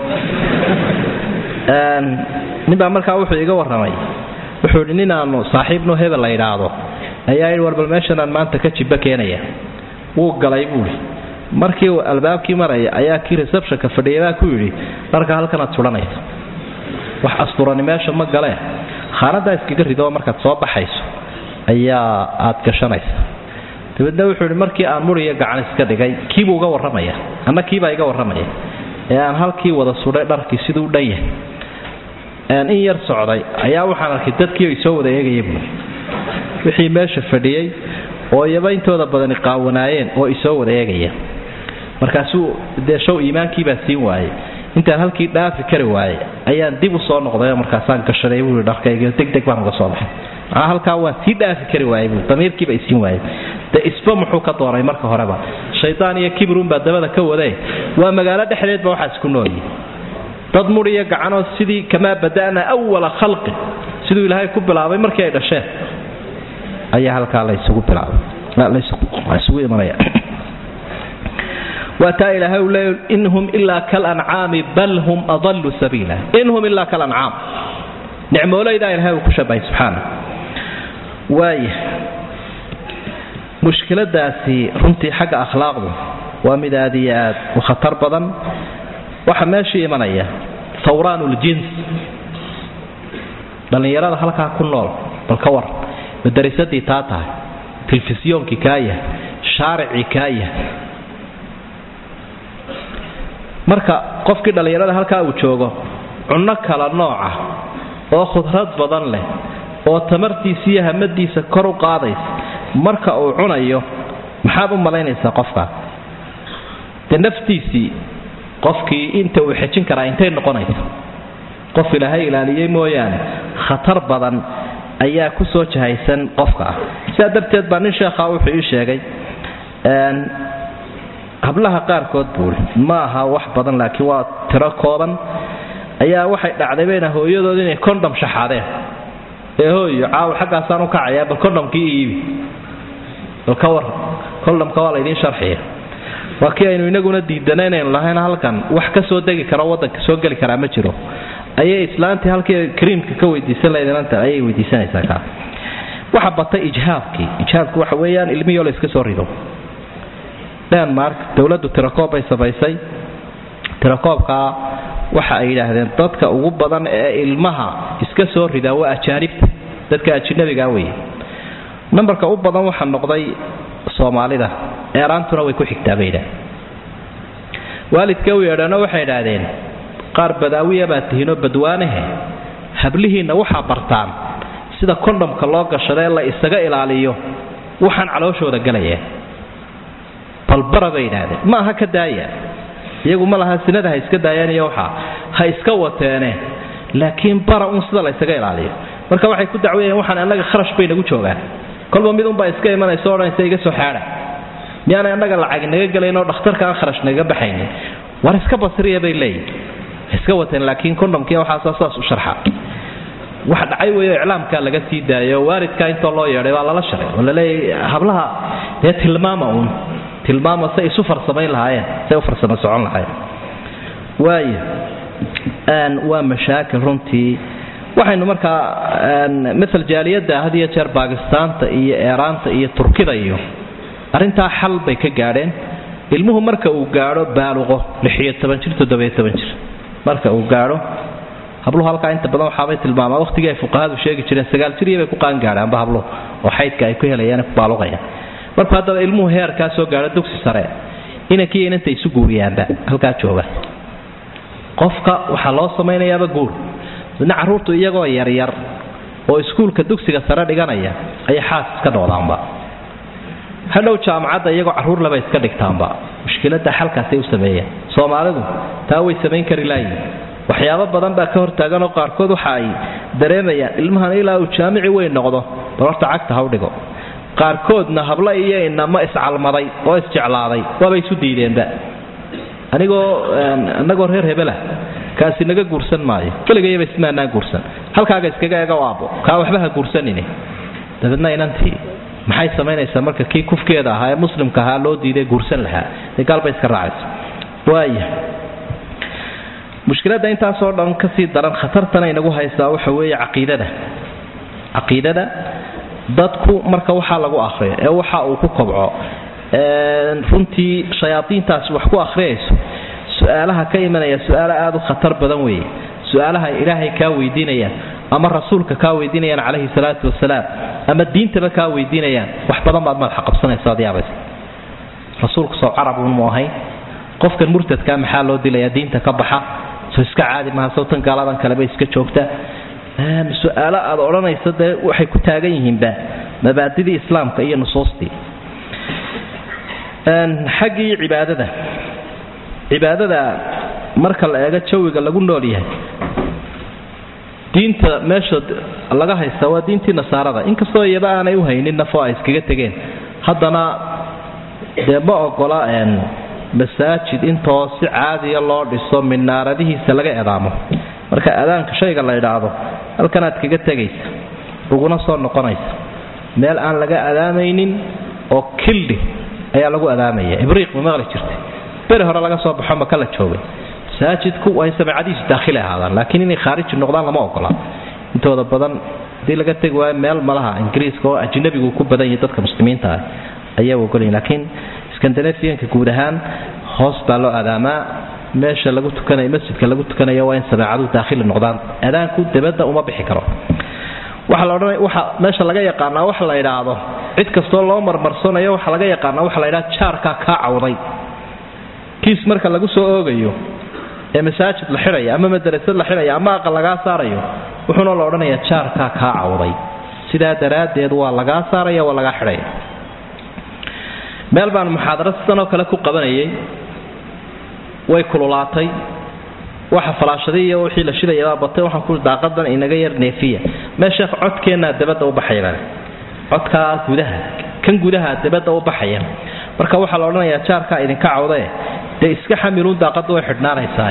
ninbaa markaa wuxuu iga warramay wuxuu idhi ninaanu saaxiibno hebel la yidhaahdo ayaa yidhi war bal meeshanaan maanta ka jibba keenaya wuu galay buuhi markii uu albaabkii maraya ayaa kii receptionka fadhiyay baa ku yidhi dharka halkanaad suhanaysa wax asturani meesha ma galee khaanadaa iskaga ridoo markaad soo baxayso ayaa aad gashanaysa dabeedna wuxuu idhi markii aan muriyo gacan iska dhigay kiibuu uga warramaya anna kiibaa iga warramaya ee aan halkii wada sudhay dharkii siduu dhan yahay in yar socday ayaa waxaan arkay dadkii ay soo wada eegaya buui wixii meesha fadhiyey oo iyaba intooda badani qaawanaayeen oo isoo wada eegaya markaasuu dee show iimaankiibaa siin waayey intaan halkii dhaafi kari waayey ayaan dib u soo noqday markaasaan gashaday buui dharkaygiio degdeg baan uga soo baxay maxaa halkaa waan sii dhaafi kari waayey bui damiirkiiba isiin waayey dee isba muxuu ka doonay marka horeba shaydaan iyo kibrunbaa dabada ka waday waa magaalo dhexdeedba waxaas ku noolyihi dad muriyo gacanoo sidii kamaa bada'na awala khalqin siduu ilaahay ku bilaabay markii ay dhasheen ayaa halkaa laysugu bilaabay imanaya waa taa ilaahay uu leeya in hum ilaa kalancaami bal hum adallu sabiila in hum ilaa kalancaam nicmooleydaa ilahay uu ku shabahay subxaana waaya mushkiladaasi runtii xagga akhlaaqdu waa mid aad iyo aad u khatar badan waxaa meeshii imanaya hawraan uljins dhallinyarada halkaa ku nool bal ka war madarisadii taa tahay telefisiyoonkii kaa yahay shaaricii kaa yahay marka qofkii dhallinyarada halkaa uu joogo cunno kala nooca oo khudrad badan leh oo tamartiisa iyo hamadiisa kor u qaadaysa marka uu cunayo maxaad u malaynaysaa qofkaa dee naftiisii qofkii inta uu xejin karaa intay noqonaysa qof ilaahay ilaaliyey mooyaane khatar badan ayaa ku soo jahaysan qofka ah sidaa darteed baa nin sheekhaa wuxuu ii sheegay hablaha qaarkood buui ma aha wax badan laakiin waa tiro kooban ayaa waxay dhacday bayna hooyadood inay condom shaxaadeen ee hooyo caawa xaggaasaan u kacayaa bal condomkii iibi bal ka war condomka waa laydiin sharxiya waa kii aynu inaguna diidana inaynu lahayn halkan wax ka soo degi karo wadanka soo geli karaa ma jiro ayay islaantii halkii kariimka ka weydiisan lahayd ayay weydiisanaysaa kaa waxa batay ijhaabkii ijhaabku waxa weeyaan ilmihii la iska soo rido denmark dowladdu tirakoob bay samaysay tirakoobkaa waxa ay yidhaahdeen dadka ugu badan ee ilmaha iska soo ridaa waa ajaanibta dadka ajinabigaa weye nambarka u badan waxaa noqday soomaalida eeraantuna way ku xigtaa bay yidhahdeen waalidka u yeedhano waxay idhaahdeen qaar badaawiya baad tihiinoo badwaanahe hablihiinna waxaa bartaan sida kondhomka loo gashado ee la isaga ilaaliyo waxaan calooshooda galaya balbara bay yidhaahdeen ma aha ka daaya iyagu ma laha sinada ha iska daayeen iyo waxaa ha iska wateene laakiin bara un sida la ysaga ilaaliyo marka waxay ku dacwayeen waxaan annaga kharash bay nagu joogaan kolba mid unbaa iska imanaysa odhanaysa iga soo xaadha miyaanay annaga lacag naga gelayn oo dhakhtarka aan kharash nagaga baxaynin war iska basriya bay leeyihin iska wateen laakiin kondhomkii waxaasa saas u sharxa wax dhacay weeyo iclaamkaa laga sii daayo waalidkaa intoo loo yeedhay baa lala sharay oo laleeyahy hablaha dee tilmaama uun tilmaama say isu farsamayn lahaayeen say u farsamo socon lahaayeen waaya waa mashaakil runtii waxaynu markaa maal jaaliyadda had iyo jeer baakistaanta iyo eeraanta iyo turkida iyo arrintaa xal bay ka gaadheen ilmuhu marka uu gaadho baaluqo lixiyo toban jir toddobiyo toban jir marka uu gaadho habluhu halkaa inta badan waxaabay tilmaamaa waqtigii ay fuqahadu sheegi jireen sagaal jiriya bay ku qaangaadhaanba habluhu oo xaydka ay ku helayaan ku baaluqayaan markuu haddaba ilmuhu heerkaa soo gaadho dugsi sare inankii inanta isu guuriyaanba halkaa jooga qofka waxaa loo samaynayaaba guur midna carruurtu iyagoo yaryar oo iskuulka dugsiga sare dhiganaya ayay xaas iska dhodaanba hadhow jaamacadda iyagoo carruur laba iska dhigtaanba mushkiladda xalkaasay u sameeyeen soomaalidu taa way samayn kari laayiin waxyaabo badan baa ka hortaagan oo qaarkood waxa ay dareemayaan ilmahan ilaa uu jaamici weyn noqdo bal horta cagta ha u dhigo qaarkoodna hablo iyo inama iscalmaday oo isjeclaaday waaba isu diideenba anigoo anagoo reer hebelah kaasi naga guursan maayo weligayaba ismaanaan guursan halkaaga iskaga ega aabo kaa waxba ha guursanini dabeedna inantii maxay samaynaysaa marka kii kufkeeda ahaa ee muslimka ahaa loo diiday guursan lahaa dee gaalbay iska raacaysa waaya mushkiladda intaasoo dhan kasii daran khatartana inagu haysaa waxa weeye caqiidada caqiidada dadku marka waxaa lagu akhriyo ee waxa uu ku kobco runtii shayaadiintaasi wax ku akhriyayso su-aalaha ka imanaya su-aalo aada u khatar badan weeye su-aalaha ilaahay kaa weydiinayaan ama rasuulka kaa weydiinayaan calayhi salaatu wasalaam ama diintaba kaa weydiinayaan wax badan baad madaxa qabsanaysa ad yaabaysa rasuulku soo carabun mu ahayn qofkan murtadkaa maxaa loo dilayaa diinta ka baxa soo iska caadi maha sawtan gaaladan kaleba iska joogta su-aalo aad odhanaysa dee waxay ku taagan yihiinba mabaadidii islaamka iyo nusuustii xaggii cibaadada cibaadada marka la eego jawiga lagu nool yahay diinta meesha laga haysta waa diintii nasaarada inkastoo iyaba aanay u haynin nafoo ay iskaga tegeen haddana dee ma ogola masaajid intoo si caadiya loo dhiso minaaradihiisa laga edaamo marka adaanka shayga la idhaahdo halkanaad kaga tegaysa uguna soo noqonaysa meel aan laga adaamaynin oo kildhi ayaa lagu adaamaya ibriiq ma maqli jirtay beri hore laga soo baxo maka la joogay masaajidku way samacadiisu daakhili ahaadaan laakiin inay khaariji noqdaan lama ogola intooda badan haddii laga tegi waayo meel malaha ingiriiska oo ajnabigu ku badan yahay dadka muslimiinta ah ayaa ogolaya laakiin skandinafiyanka guud ahaan hoos baa loo adaamaa meesha lagu tukanayo masjidka lagu tukanayo waa in sameecadu daakhili noqdaan adaanku dabadda uma bixi karo waxa la odhanaya waxa meesha laga yaqaanaa waxa la idhaahdo cid kastoo loo marmarsanayo waxa laga yaqaanaa waxa la idhaha jaarkaa kaa cawday kiis marka lagu soo oogayo ee masaajid la xidhaya ama madarasad la xidhaya ama aqal lagaa saarayo wuxuuna la odhanayaa jaarkaa kaa cawday sidaa daraaddeed waa lagaa saaraya waa lagaa xidhaya meel baan muxaadaro sidanoo kale ku qabanayay way kululaatay waxa falaashaday iyo wixii la shidayabaa batay waxaan ku daaqadan inaga yar neefiya mee sheekh codkeennaa dabadda u baxaya baan codkaa gudaha kan gudaha dabadda u baxaya marka waxaa la odhanayaa jaarkaa idinka cawdae dee iska xamiluun daaqadda way xidhnaanaysaa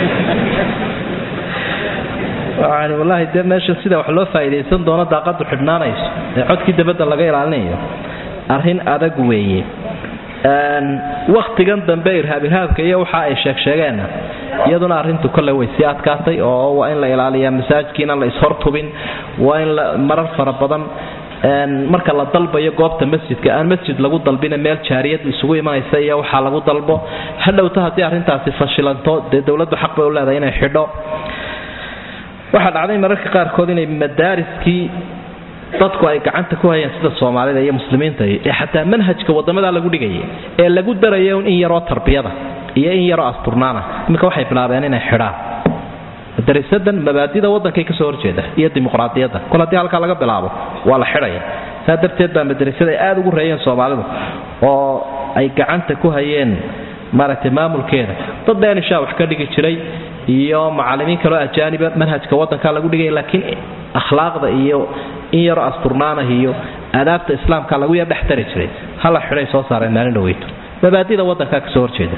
yani wallaahi dee meesha sida wax loo faa'iidaysan doono daaqaddu xidhnaanayso ee codkii dabadda laga ilaalinayo arrin adag weeye wakhtigan dambe irhaab irhaabka iyo waxa ay sheegsheegeenna iyaduna arrintu kolle way sii adkaatay oo waa in la ilaaliyaa masaajidkiina la ishortubin waa in marar fara badan marka la dalbayo goobta masjidka aan masjid lagu dalbina meel jaariyadu isugu imanaysa iyo waxaa lagu dalbo hadhowta haddii arrintaasi fashilanto dee dowladdu xaq bay u leedahay inay xidho waxaa dhacday mararka qaarkood inay madaariskii dadku ay gacanta ku hayeen sida soomaalida iyo muslimiinta ee xataa manhajka wadamadaa lagu dhigaya ee lagu daraya in yaroo tarbiyada iyo in yaroo asturnaana iminka waxay bilaabeen inay xidhaan madarisadan mabaadida waddankay kasoo horjeeda iyo dimuqraadiyadda kol haddii halkaa laga bilaabo waa la xidhaya saa darteed baa madarasada ay aada ugu reeyeen soomaalidu oo ay gacanta ku hayeen maaragtay maamulkeeda dad dhenishaa wax ka dhigi jiray iyo macalimiin kaloo ajaaniba manhajka waddanka lagu dhigaya laakiin akhlaaqda iyo in yaroo asturnaanah iyo aadaabta islaamka lagu yar dhex tari jiray hala xidhay soo saareen maalin dhaweyto mabaadida waddankaa kasoo horjeeda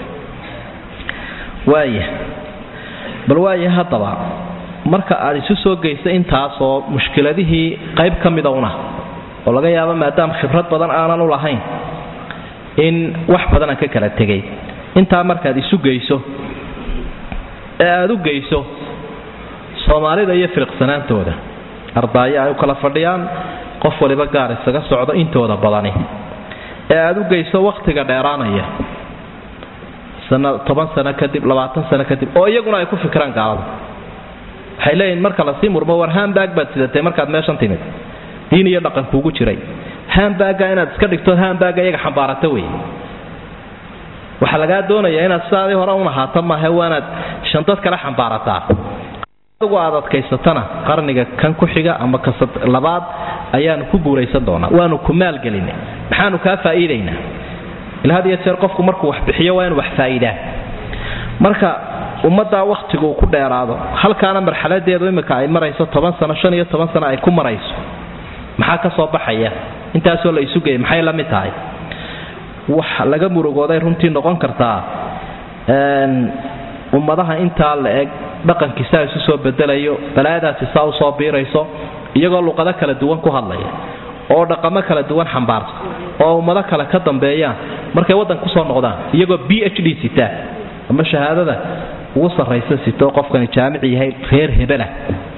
waaya bal waaya haddaba marka aad isu soo geysa intaasoo mushkiladihii qayb ka mida una oo laga yaabo maadaama khibrad badan aanan u lahayn in wax badan aan ka kala tegay intaa markaad isu geyso ee aada u geyso soomaalida iyo firiqsanaantooda ardaayo ay u kala fadhiyaan qof waliba gaar isaga socdo intooda badani ee aada u geyso wakhtiga dheeraanaya toban sano kadib labaatan sano kadib oo iyaguna ay ku fikiraan gaalada waxay leeyihin marka lasii murmo war hambag baad sidatay markaad meeshan timid diin iyo dhaqan kuugu jiray hambagga inaad iska dhigto hambagga iyaga xambaarata wey waxaa lagaa doonayaa inaad sidaadii hore un ahaato maahe waanaad shantad kale xambaarataa adigu aad adkaysatana qarniga kan ku xiga ama ka labaad ayaanu ku guuraysan doonaa waanu ku maalgelinay maxaanu kaa faa'iidaynaa ila had iyo jeer qofku markuu wax bixiyo waa inu wax faa'iidaan marka ummaddaa wakhtigu uu ku dheeraado halkaana marxaladeedu imika ay marayso toban sano shan iyo toban sano ay ku marayso maxaa ka soo baxaya intaasoo la isu geeyay maxay la mid tahay wax laga murugooday runtii noqon kartaa ummadaha intaa la eg dhaqankiisaa isu soo bedelayo balaayadaasi saa usoo biirayso iyagoo luqado kala duwan ku hadlaya oo dhaqamo kala duwan xambaarsa oo ummado kale ka dambeeyaan markay waddan kusoo noqdaan iyagoo b h d sitaa ama shahaadada ugu sarraysa sitoo qofkani jaamici yahay reer hebelah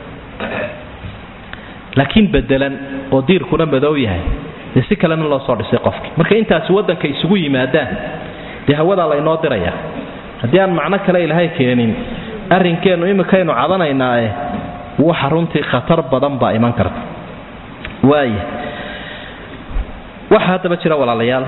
laakiin bedelan oo diirkuna madow yahay dee si kalena loo soo dhisay qofkii marka intaasi waddanka isugu yimaadaan dee hawadaa laynoo diraya haddii aan macno kale ilaahay keenin arrinkeennu iminkaynu cadanaynaae waxa runtii khatar badan baa iman karta waaya waxaa haddaba jira walaalayaal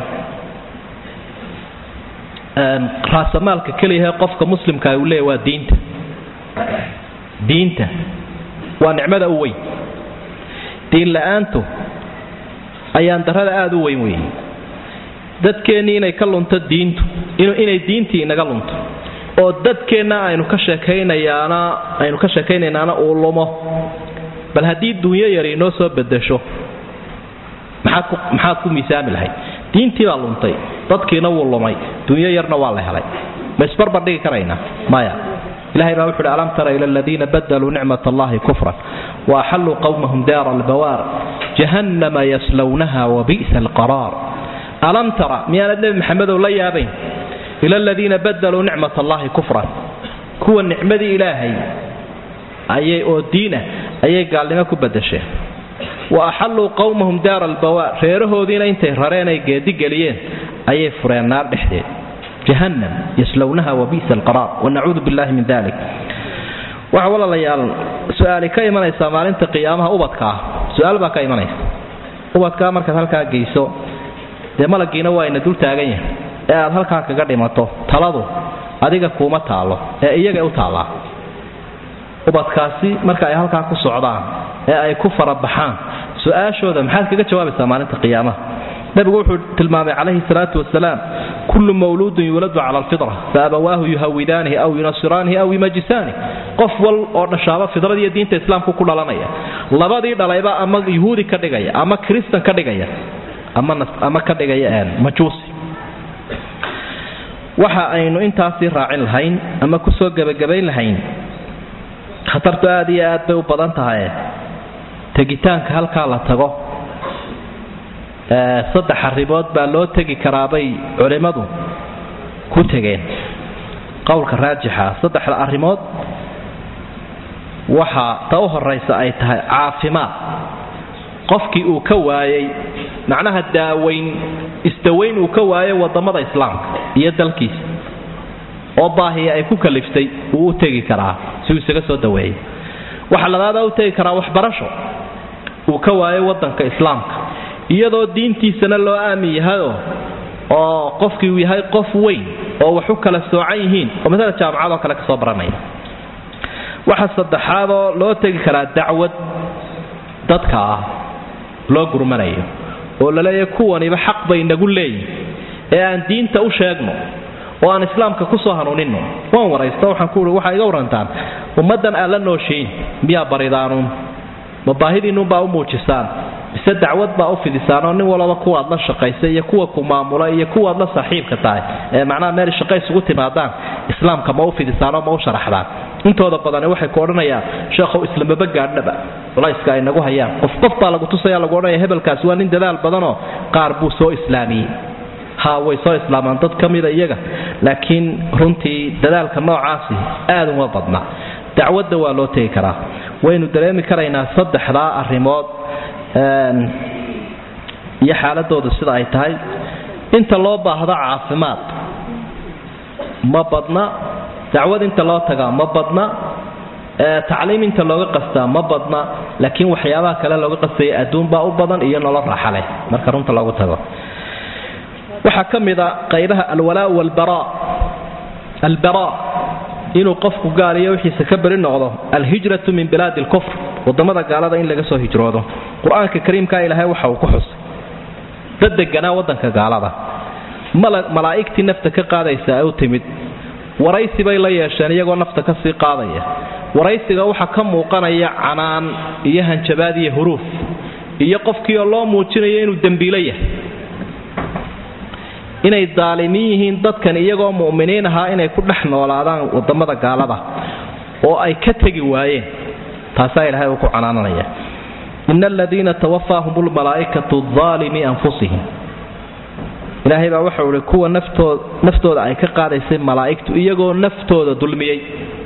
raasamaalka keliyahe qofka muslimkaa uu leeya waa diinta diinta waa nicmada u weyn diin la-aantu ayaan darrada aada u weyn weeye dadkeennii inay ka lunto diintu inay diintii inaga lunto oo dadkeenna aynu ka sheekaynayaana aynu ka sheekaynaynaana uu lumo bal haddii dunyo yari inoo soo bedesho maxaad ku maxaad ku miisaami lahayd diintii baa luntay dadkiina wuu lumay dunyo yarna waa la helay ma isbarbar dhigi karaynaa maya ilahay baa wuxu uhi alam tara ila aladiina badaluu nicmat allahi kufran wa axalluu qawmahum daara albawaar jahannama yaslawnaha wabi'sa alqaraar alam tara miyaanad nebi maxamedow la yaabayn ila aladiina badaluu nicmat allahi kufran kuwa nicmadii ilaahay ayay oo diinah ayay gaalnimo ku badasheen wa axalluu qawmahum daara albawaar reerahoodiina intay rareen ay geedigeliyeen ayay fureen naar dhexdeed jahannam yaslownaha wabi'sa alqaraar wanacuudu billahi min dalik waxa walaalayaal su-aali ka imanaysaa maalinta qiyaamaha ubadka ah su-aal baa ka imanaysa ubadkaa markaad halkaa geyso dee malagiina waa ina dul taagan yahay ee aad halkaa kaga dhimato taladu adiga kuuma taallo ee iyagay u taallaa ubadkaasi marka ay halkaa ku socdaan ee ay ku farabaxaan su-aashooda maxaad kaga jawaabaysaa maalinta qiyaamaha nabigu wuxuu tilmaamay calayhi salaatu wasalaam kullu mawluudun yuuladu cala alfitra fa abawaahu yuhawidaanihi aw yunasiraanihi aw yumajisaani qof wal oo dhashaaba fidrad iyo diinta islaamku ku dhalanaya labadii dhalayba ama yuhuudi ka dhigaya ama kristan ka dhigaya ama ka dhigaya majuusi waxa aynu intaasii raacin lahayn ama kusoo gebagabayn lahayn khatartu aad iyo aad bay u badan tahay tegitaanka halkaa la tago saddex arrimood baa loo tegi karaabay culimmadu ku tegeen qowlka raajixa saddexda arrimood waxa ta u horaysa ay tahay caafimaad qofkii uu ka waayey macnaha daaweyn isdaweyn uu ka waayay wadamada islaamka iyo dalkiisa oo baahiya ay ku kaliftay wuu u tegi karaa si uu isaga soo daweeyay waxa labaada u tegi karaa waxbarasho uu ka waayo wadanka islaamka iyadoo diintiisana loo aamin yahayoo oo qofkii uu yahay qof weyn oo wax u kala soocan yihiin oo maala jaamacadoo kale kasoo baranaya waxa saddexaadoo loo tegi karaa dacwad dadka ah loo gurmanayo oo laleeyahay kuwaniba xaq bay nagu leeyihin ee aan diinta u sheegno oo aan islaamka kusoo hanuunino waan waraysta waxaan ku ui waxaa iga warantaan ummaddan aad la nooshiin miyaa baridaanuun ma baahidiinnuunbaa u muujisaan mise dacwad baa u fidisaanoo nin walaba kuwaad la shaqaysa iyo kuwa ku maamula iyo kuwaad la saaxiibka tahay ee macnaha meel shaqo isugu timaadaan islaamka ma u fidisaanoo ma u sharaxdaan intooda badani waxay ku odhanayaan sheekhow islamaba gaadhnaba culayska ay nagu hayaan qof qof baa lagu tusaya lagu odhanaya hebelkaasi waa nin dadaal badanoo qaar buu soo islaamiyey ha way soo islaamaan dad ka mida iyaga laakiin runtii dadaalka noocaasi aad uma badna dacwadda waa loo tegi karaa waynu dareemi karaynaa saddexdaa arrimood iyo xaaladoodu sida ay tahay inta loo baahdo caafimaad ma badna dacwad inta loo tagaa ma badna tacliim inta looga qastaa ma badna laakiin waxyaabaha kale looga qastaya adduunbaa u badan iyo nolol raaxa leh marka runta loogu tago waxaa ka mid a qaybaha alwalaa walbara albara inuu qofku gaaliyo wixiisa ka beri noqdo alhijratu min bilaadi alkufr wadamada gaalada in laga soo hijroodo qur-aanka kariimka ilaahay waxa uu ku xusay dad deganaa wadanka gaalada malaa'igtii nafta ka qaadaysa ay u timid waraysi bay la yeesheen iyagoo nafta ka sii qaadaya waraysiga waxaa ka muuqanaya canaan iyo hanjabaad iyo huruuf iyo qofkii oo loo muujinayo inuu dembiilo yahay inay daalimiin yihiin dadkan iyagoo mu'miniin ahaa inay ku dhex noolaadaan wadamada gaalada oo ay ka tegi waayeen taasaa ilaahay uu ku canaananaya ina aladiina tawafaahum lmalaa'ikatu aalimi anfusihim ilaahay baa waxau ihi kuwa naftooda ay ka qaadaysay malaa'igtu iyagoo naftooda dulmiyey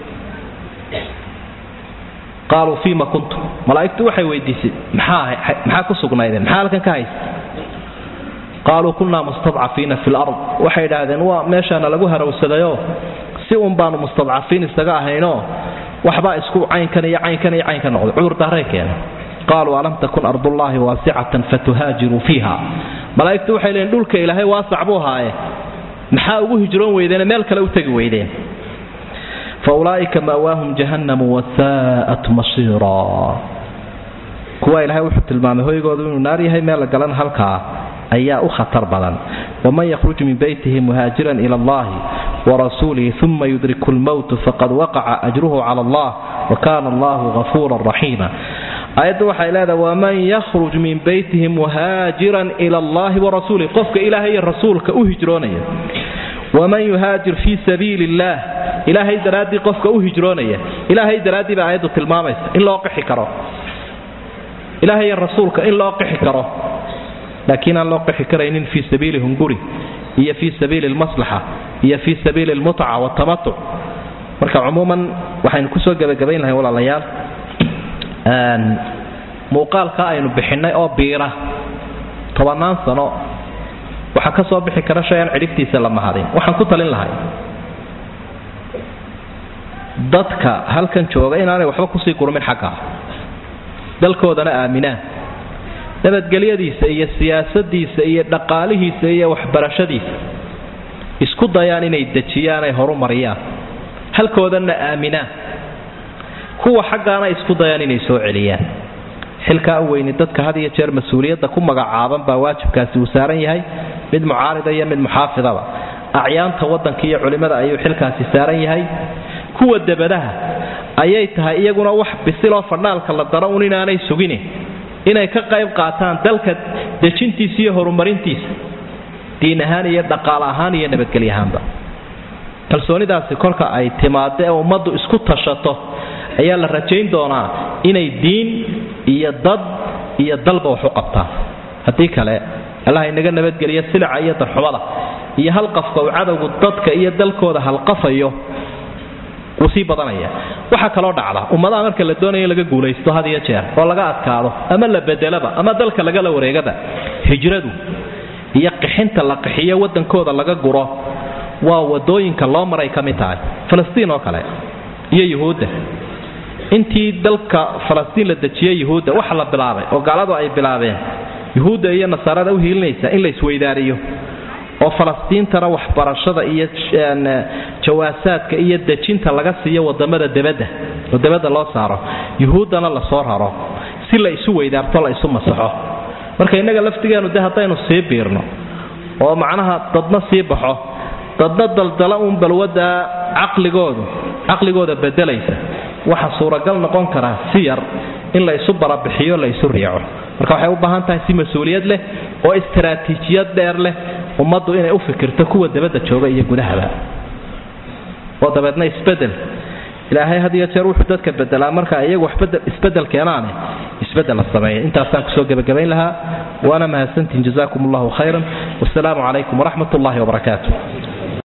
qaaluu fiima kuntum malaa'igtu waxay weydiisay maxaa ku sugnaydeen maxaa halkan ka haysa qaaluu kunnaa mustadcafiina fi lard waxay idhaahdeen waa meeshaana lagu harawsadayoo si un baanu mustadcafiin isaga ahaynoo waxbaa isku caynkan iyo caynkan iyo caynka noqday cudurdaaray keenay qaaluu alam takun ardullaahi waasicatan fatuhaajiruu fiiha malaa'igtu waxay leeyiin dhulka ilaahay waasac buu ahaaye maxaa ugu hijroon weydeene meel kale u tegi weydeen fa ulaa'ika ma'waahum jahannamu wasaa'at masiira kuwa ilaahay wuxuu tilmaamay hoygoodu inuu naar yahay meel la galan halkaa ayaa u khatar badan waman yakhruj min beytihi muhaajiran ila allahi warasuulihi uma yudriku lmowtu faqad waqaca ajruhu cala allah wa kana allahu gafuuran raxiima aayaddu waxay leedahay waman yakhruj min beytihi muhaajiran ila allahi warasuulih qofka ilaahay iyo rasuulka u hijroonaya waman yuhaajir fii sabiili illaah ilaahay daraaddii qofka u hijroonaya ilaahay daraaddii baa aayaddu tilmaamaysa in loo qixi karo ilaahay iyo rasuulka in loo qixi karo laakiin aan loo qixi karaynin fii sabiili hunguri iyo fii sabiili lmaslaxa iyo fii sabiili lmutca watamatuc marka cumuuman waxaynu kusoo gebagabayn lahay walaalayaal muuqaalka aynu bixinnay oo biira tobannaan sano waxaa ka soo bixi kara shay aan cidhibtiisa la mahadin waxaan ku talin lahay dadka halkan jooga inaanay waxba kusii gurmin xaggaa dalkoodana aaminaan nabadgelyadiisa iyo siyaasadiisa iyo dhaqaalihiisa iyo waxbarashadiisa isku dayaan inay dejiyaan ay horu mariyaan halkoodanna aaminaan kuwa xaggaana isku dayaan inay soo celiyaan xilkaa u weyni dadka had iyo jeer mas-uuliyadda ku magacaaban baa waajibkaasi uu saaran yahay mid mucaarida iyo mid muxaafidaba acyaanta waddanka iyo culimmada ayuu xilkaasi saaran yahay kuwa debadaha ayay tahay iyaguna wax bisiloo fadhaalka la daro un inaanay sugine inay ka qayb qaataan dalka dejintiisa iyo horumarintiisa diin ahaan iyo dhaqaal ahaan iyo nabadgelyo ahaanba kalsoonidaasi kolka ay timaado ee ummaddu isku tashato ayaa la rajayn doonaa inay diin iyo dad iyo dalba wax u qabtaan haddii kale allah inaga nabadgeliya silica iyo darxumada iyo halqafka uu cadowgu dadka iyo dalkooda halqafayo wuu sii badanaya waxaa kaloo dhacda ummadaha marka la doonayo in laga guulaysto had iyo jeer oo laga adkaado ama la bedelaba ama dalka lagala wareegaba hijradu iyo qixinta la qixiyo wadankooda laga guro waa wadooyinka loo maray ka mid tahay falastiin oo kale iyo yuhuudda intii dalka falastiin la dejiyey yuhuudda waxa la bilaabay oo gaaladu ay bilaabeen yuhuudda iyo nasaarada u hiilinaysa in la isweydaariyo oo falastiintana waxbarashada iyo jawaasaadka iyo dejinta laga siiyo wadamada debadda oo debadda loo saaro yuhuuddana lasoo raro si la isu weydaarto la isu masaxo marka innaga laftigeenu de haddaynu sii biirno oo macnaha dadna sii baxo dadna daldala uun balwadda caqligoodu caqligooda bedelaysa waxa suuragal noqon karaa si yar in la isu barabixiyo la isu riico marka waxay u baahan tahay si mas-uuliyad leh oo istaraatiijiyad dheer leh ummaddu inay u fikirto kuwa dabadda jooga iyo gudahaba oo dabeedna isbedel ilaahay had iyo jeer wuxuu dadka bedelaa marka iyagu wax isbedel keenaane isbedel la sameeya intaasaan kusoo gebagabayn lahaa waana mahadsantihin jazakum allahu khayran wasalaamu calaykum waraxmat ullahi wabarakaatu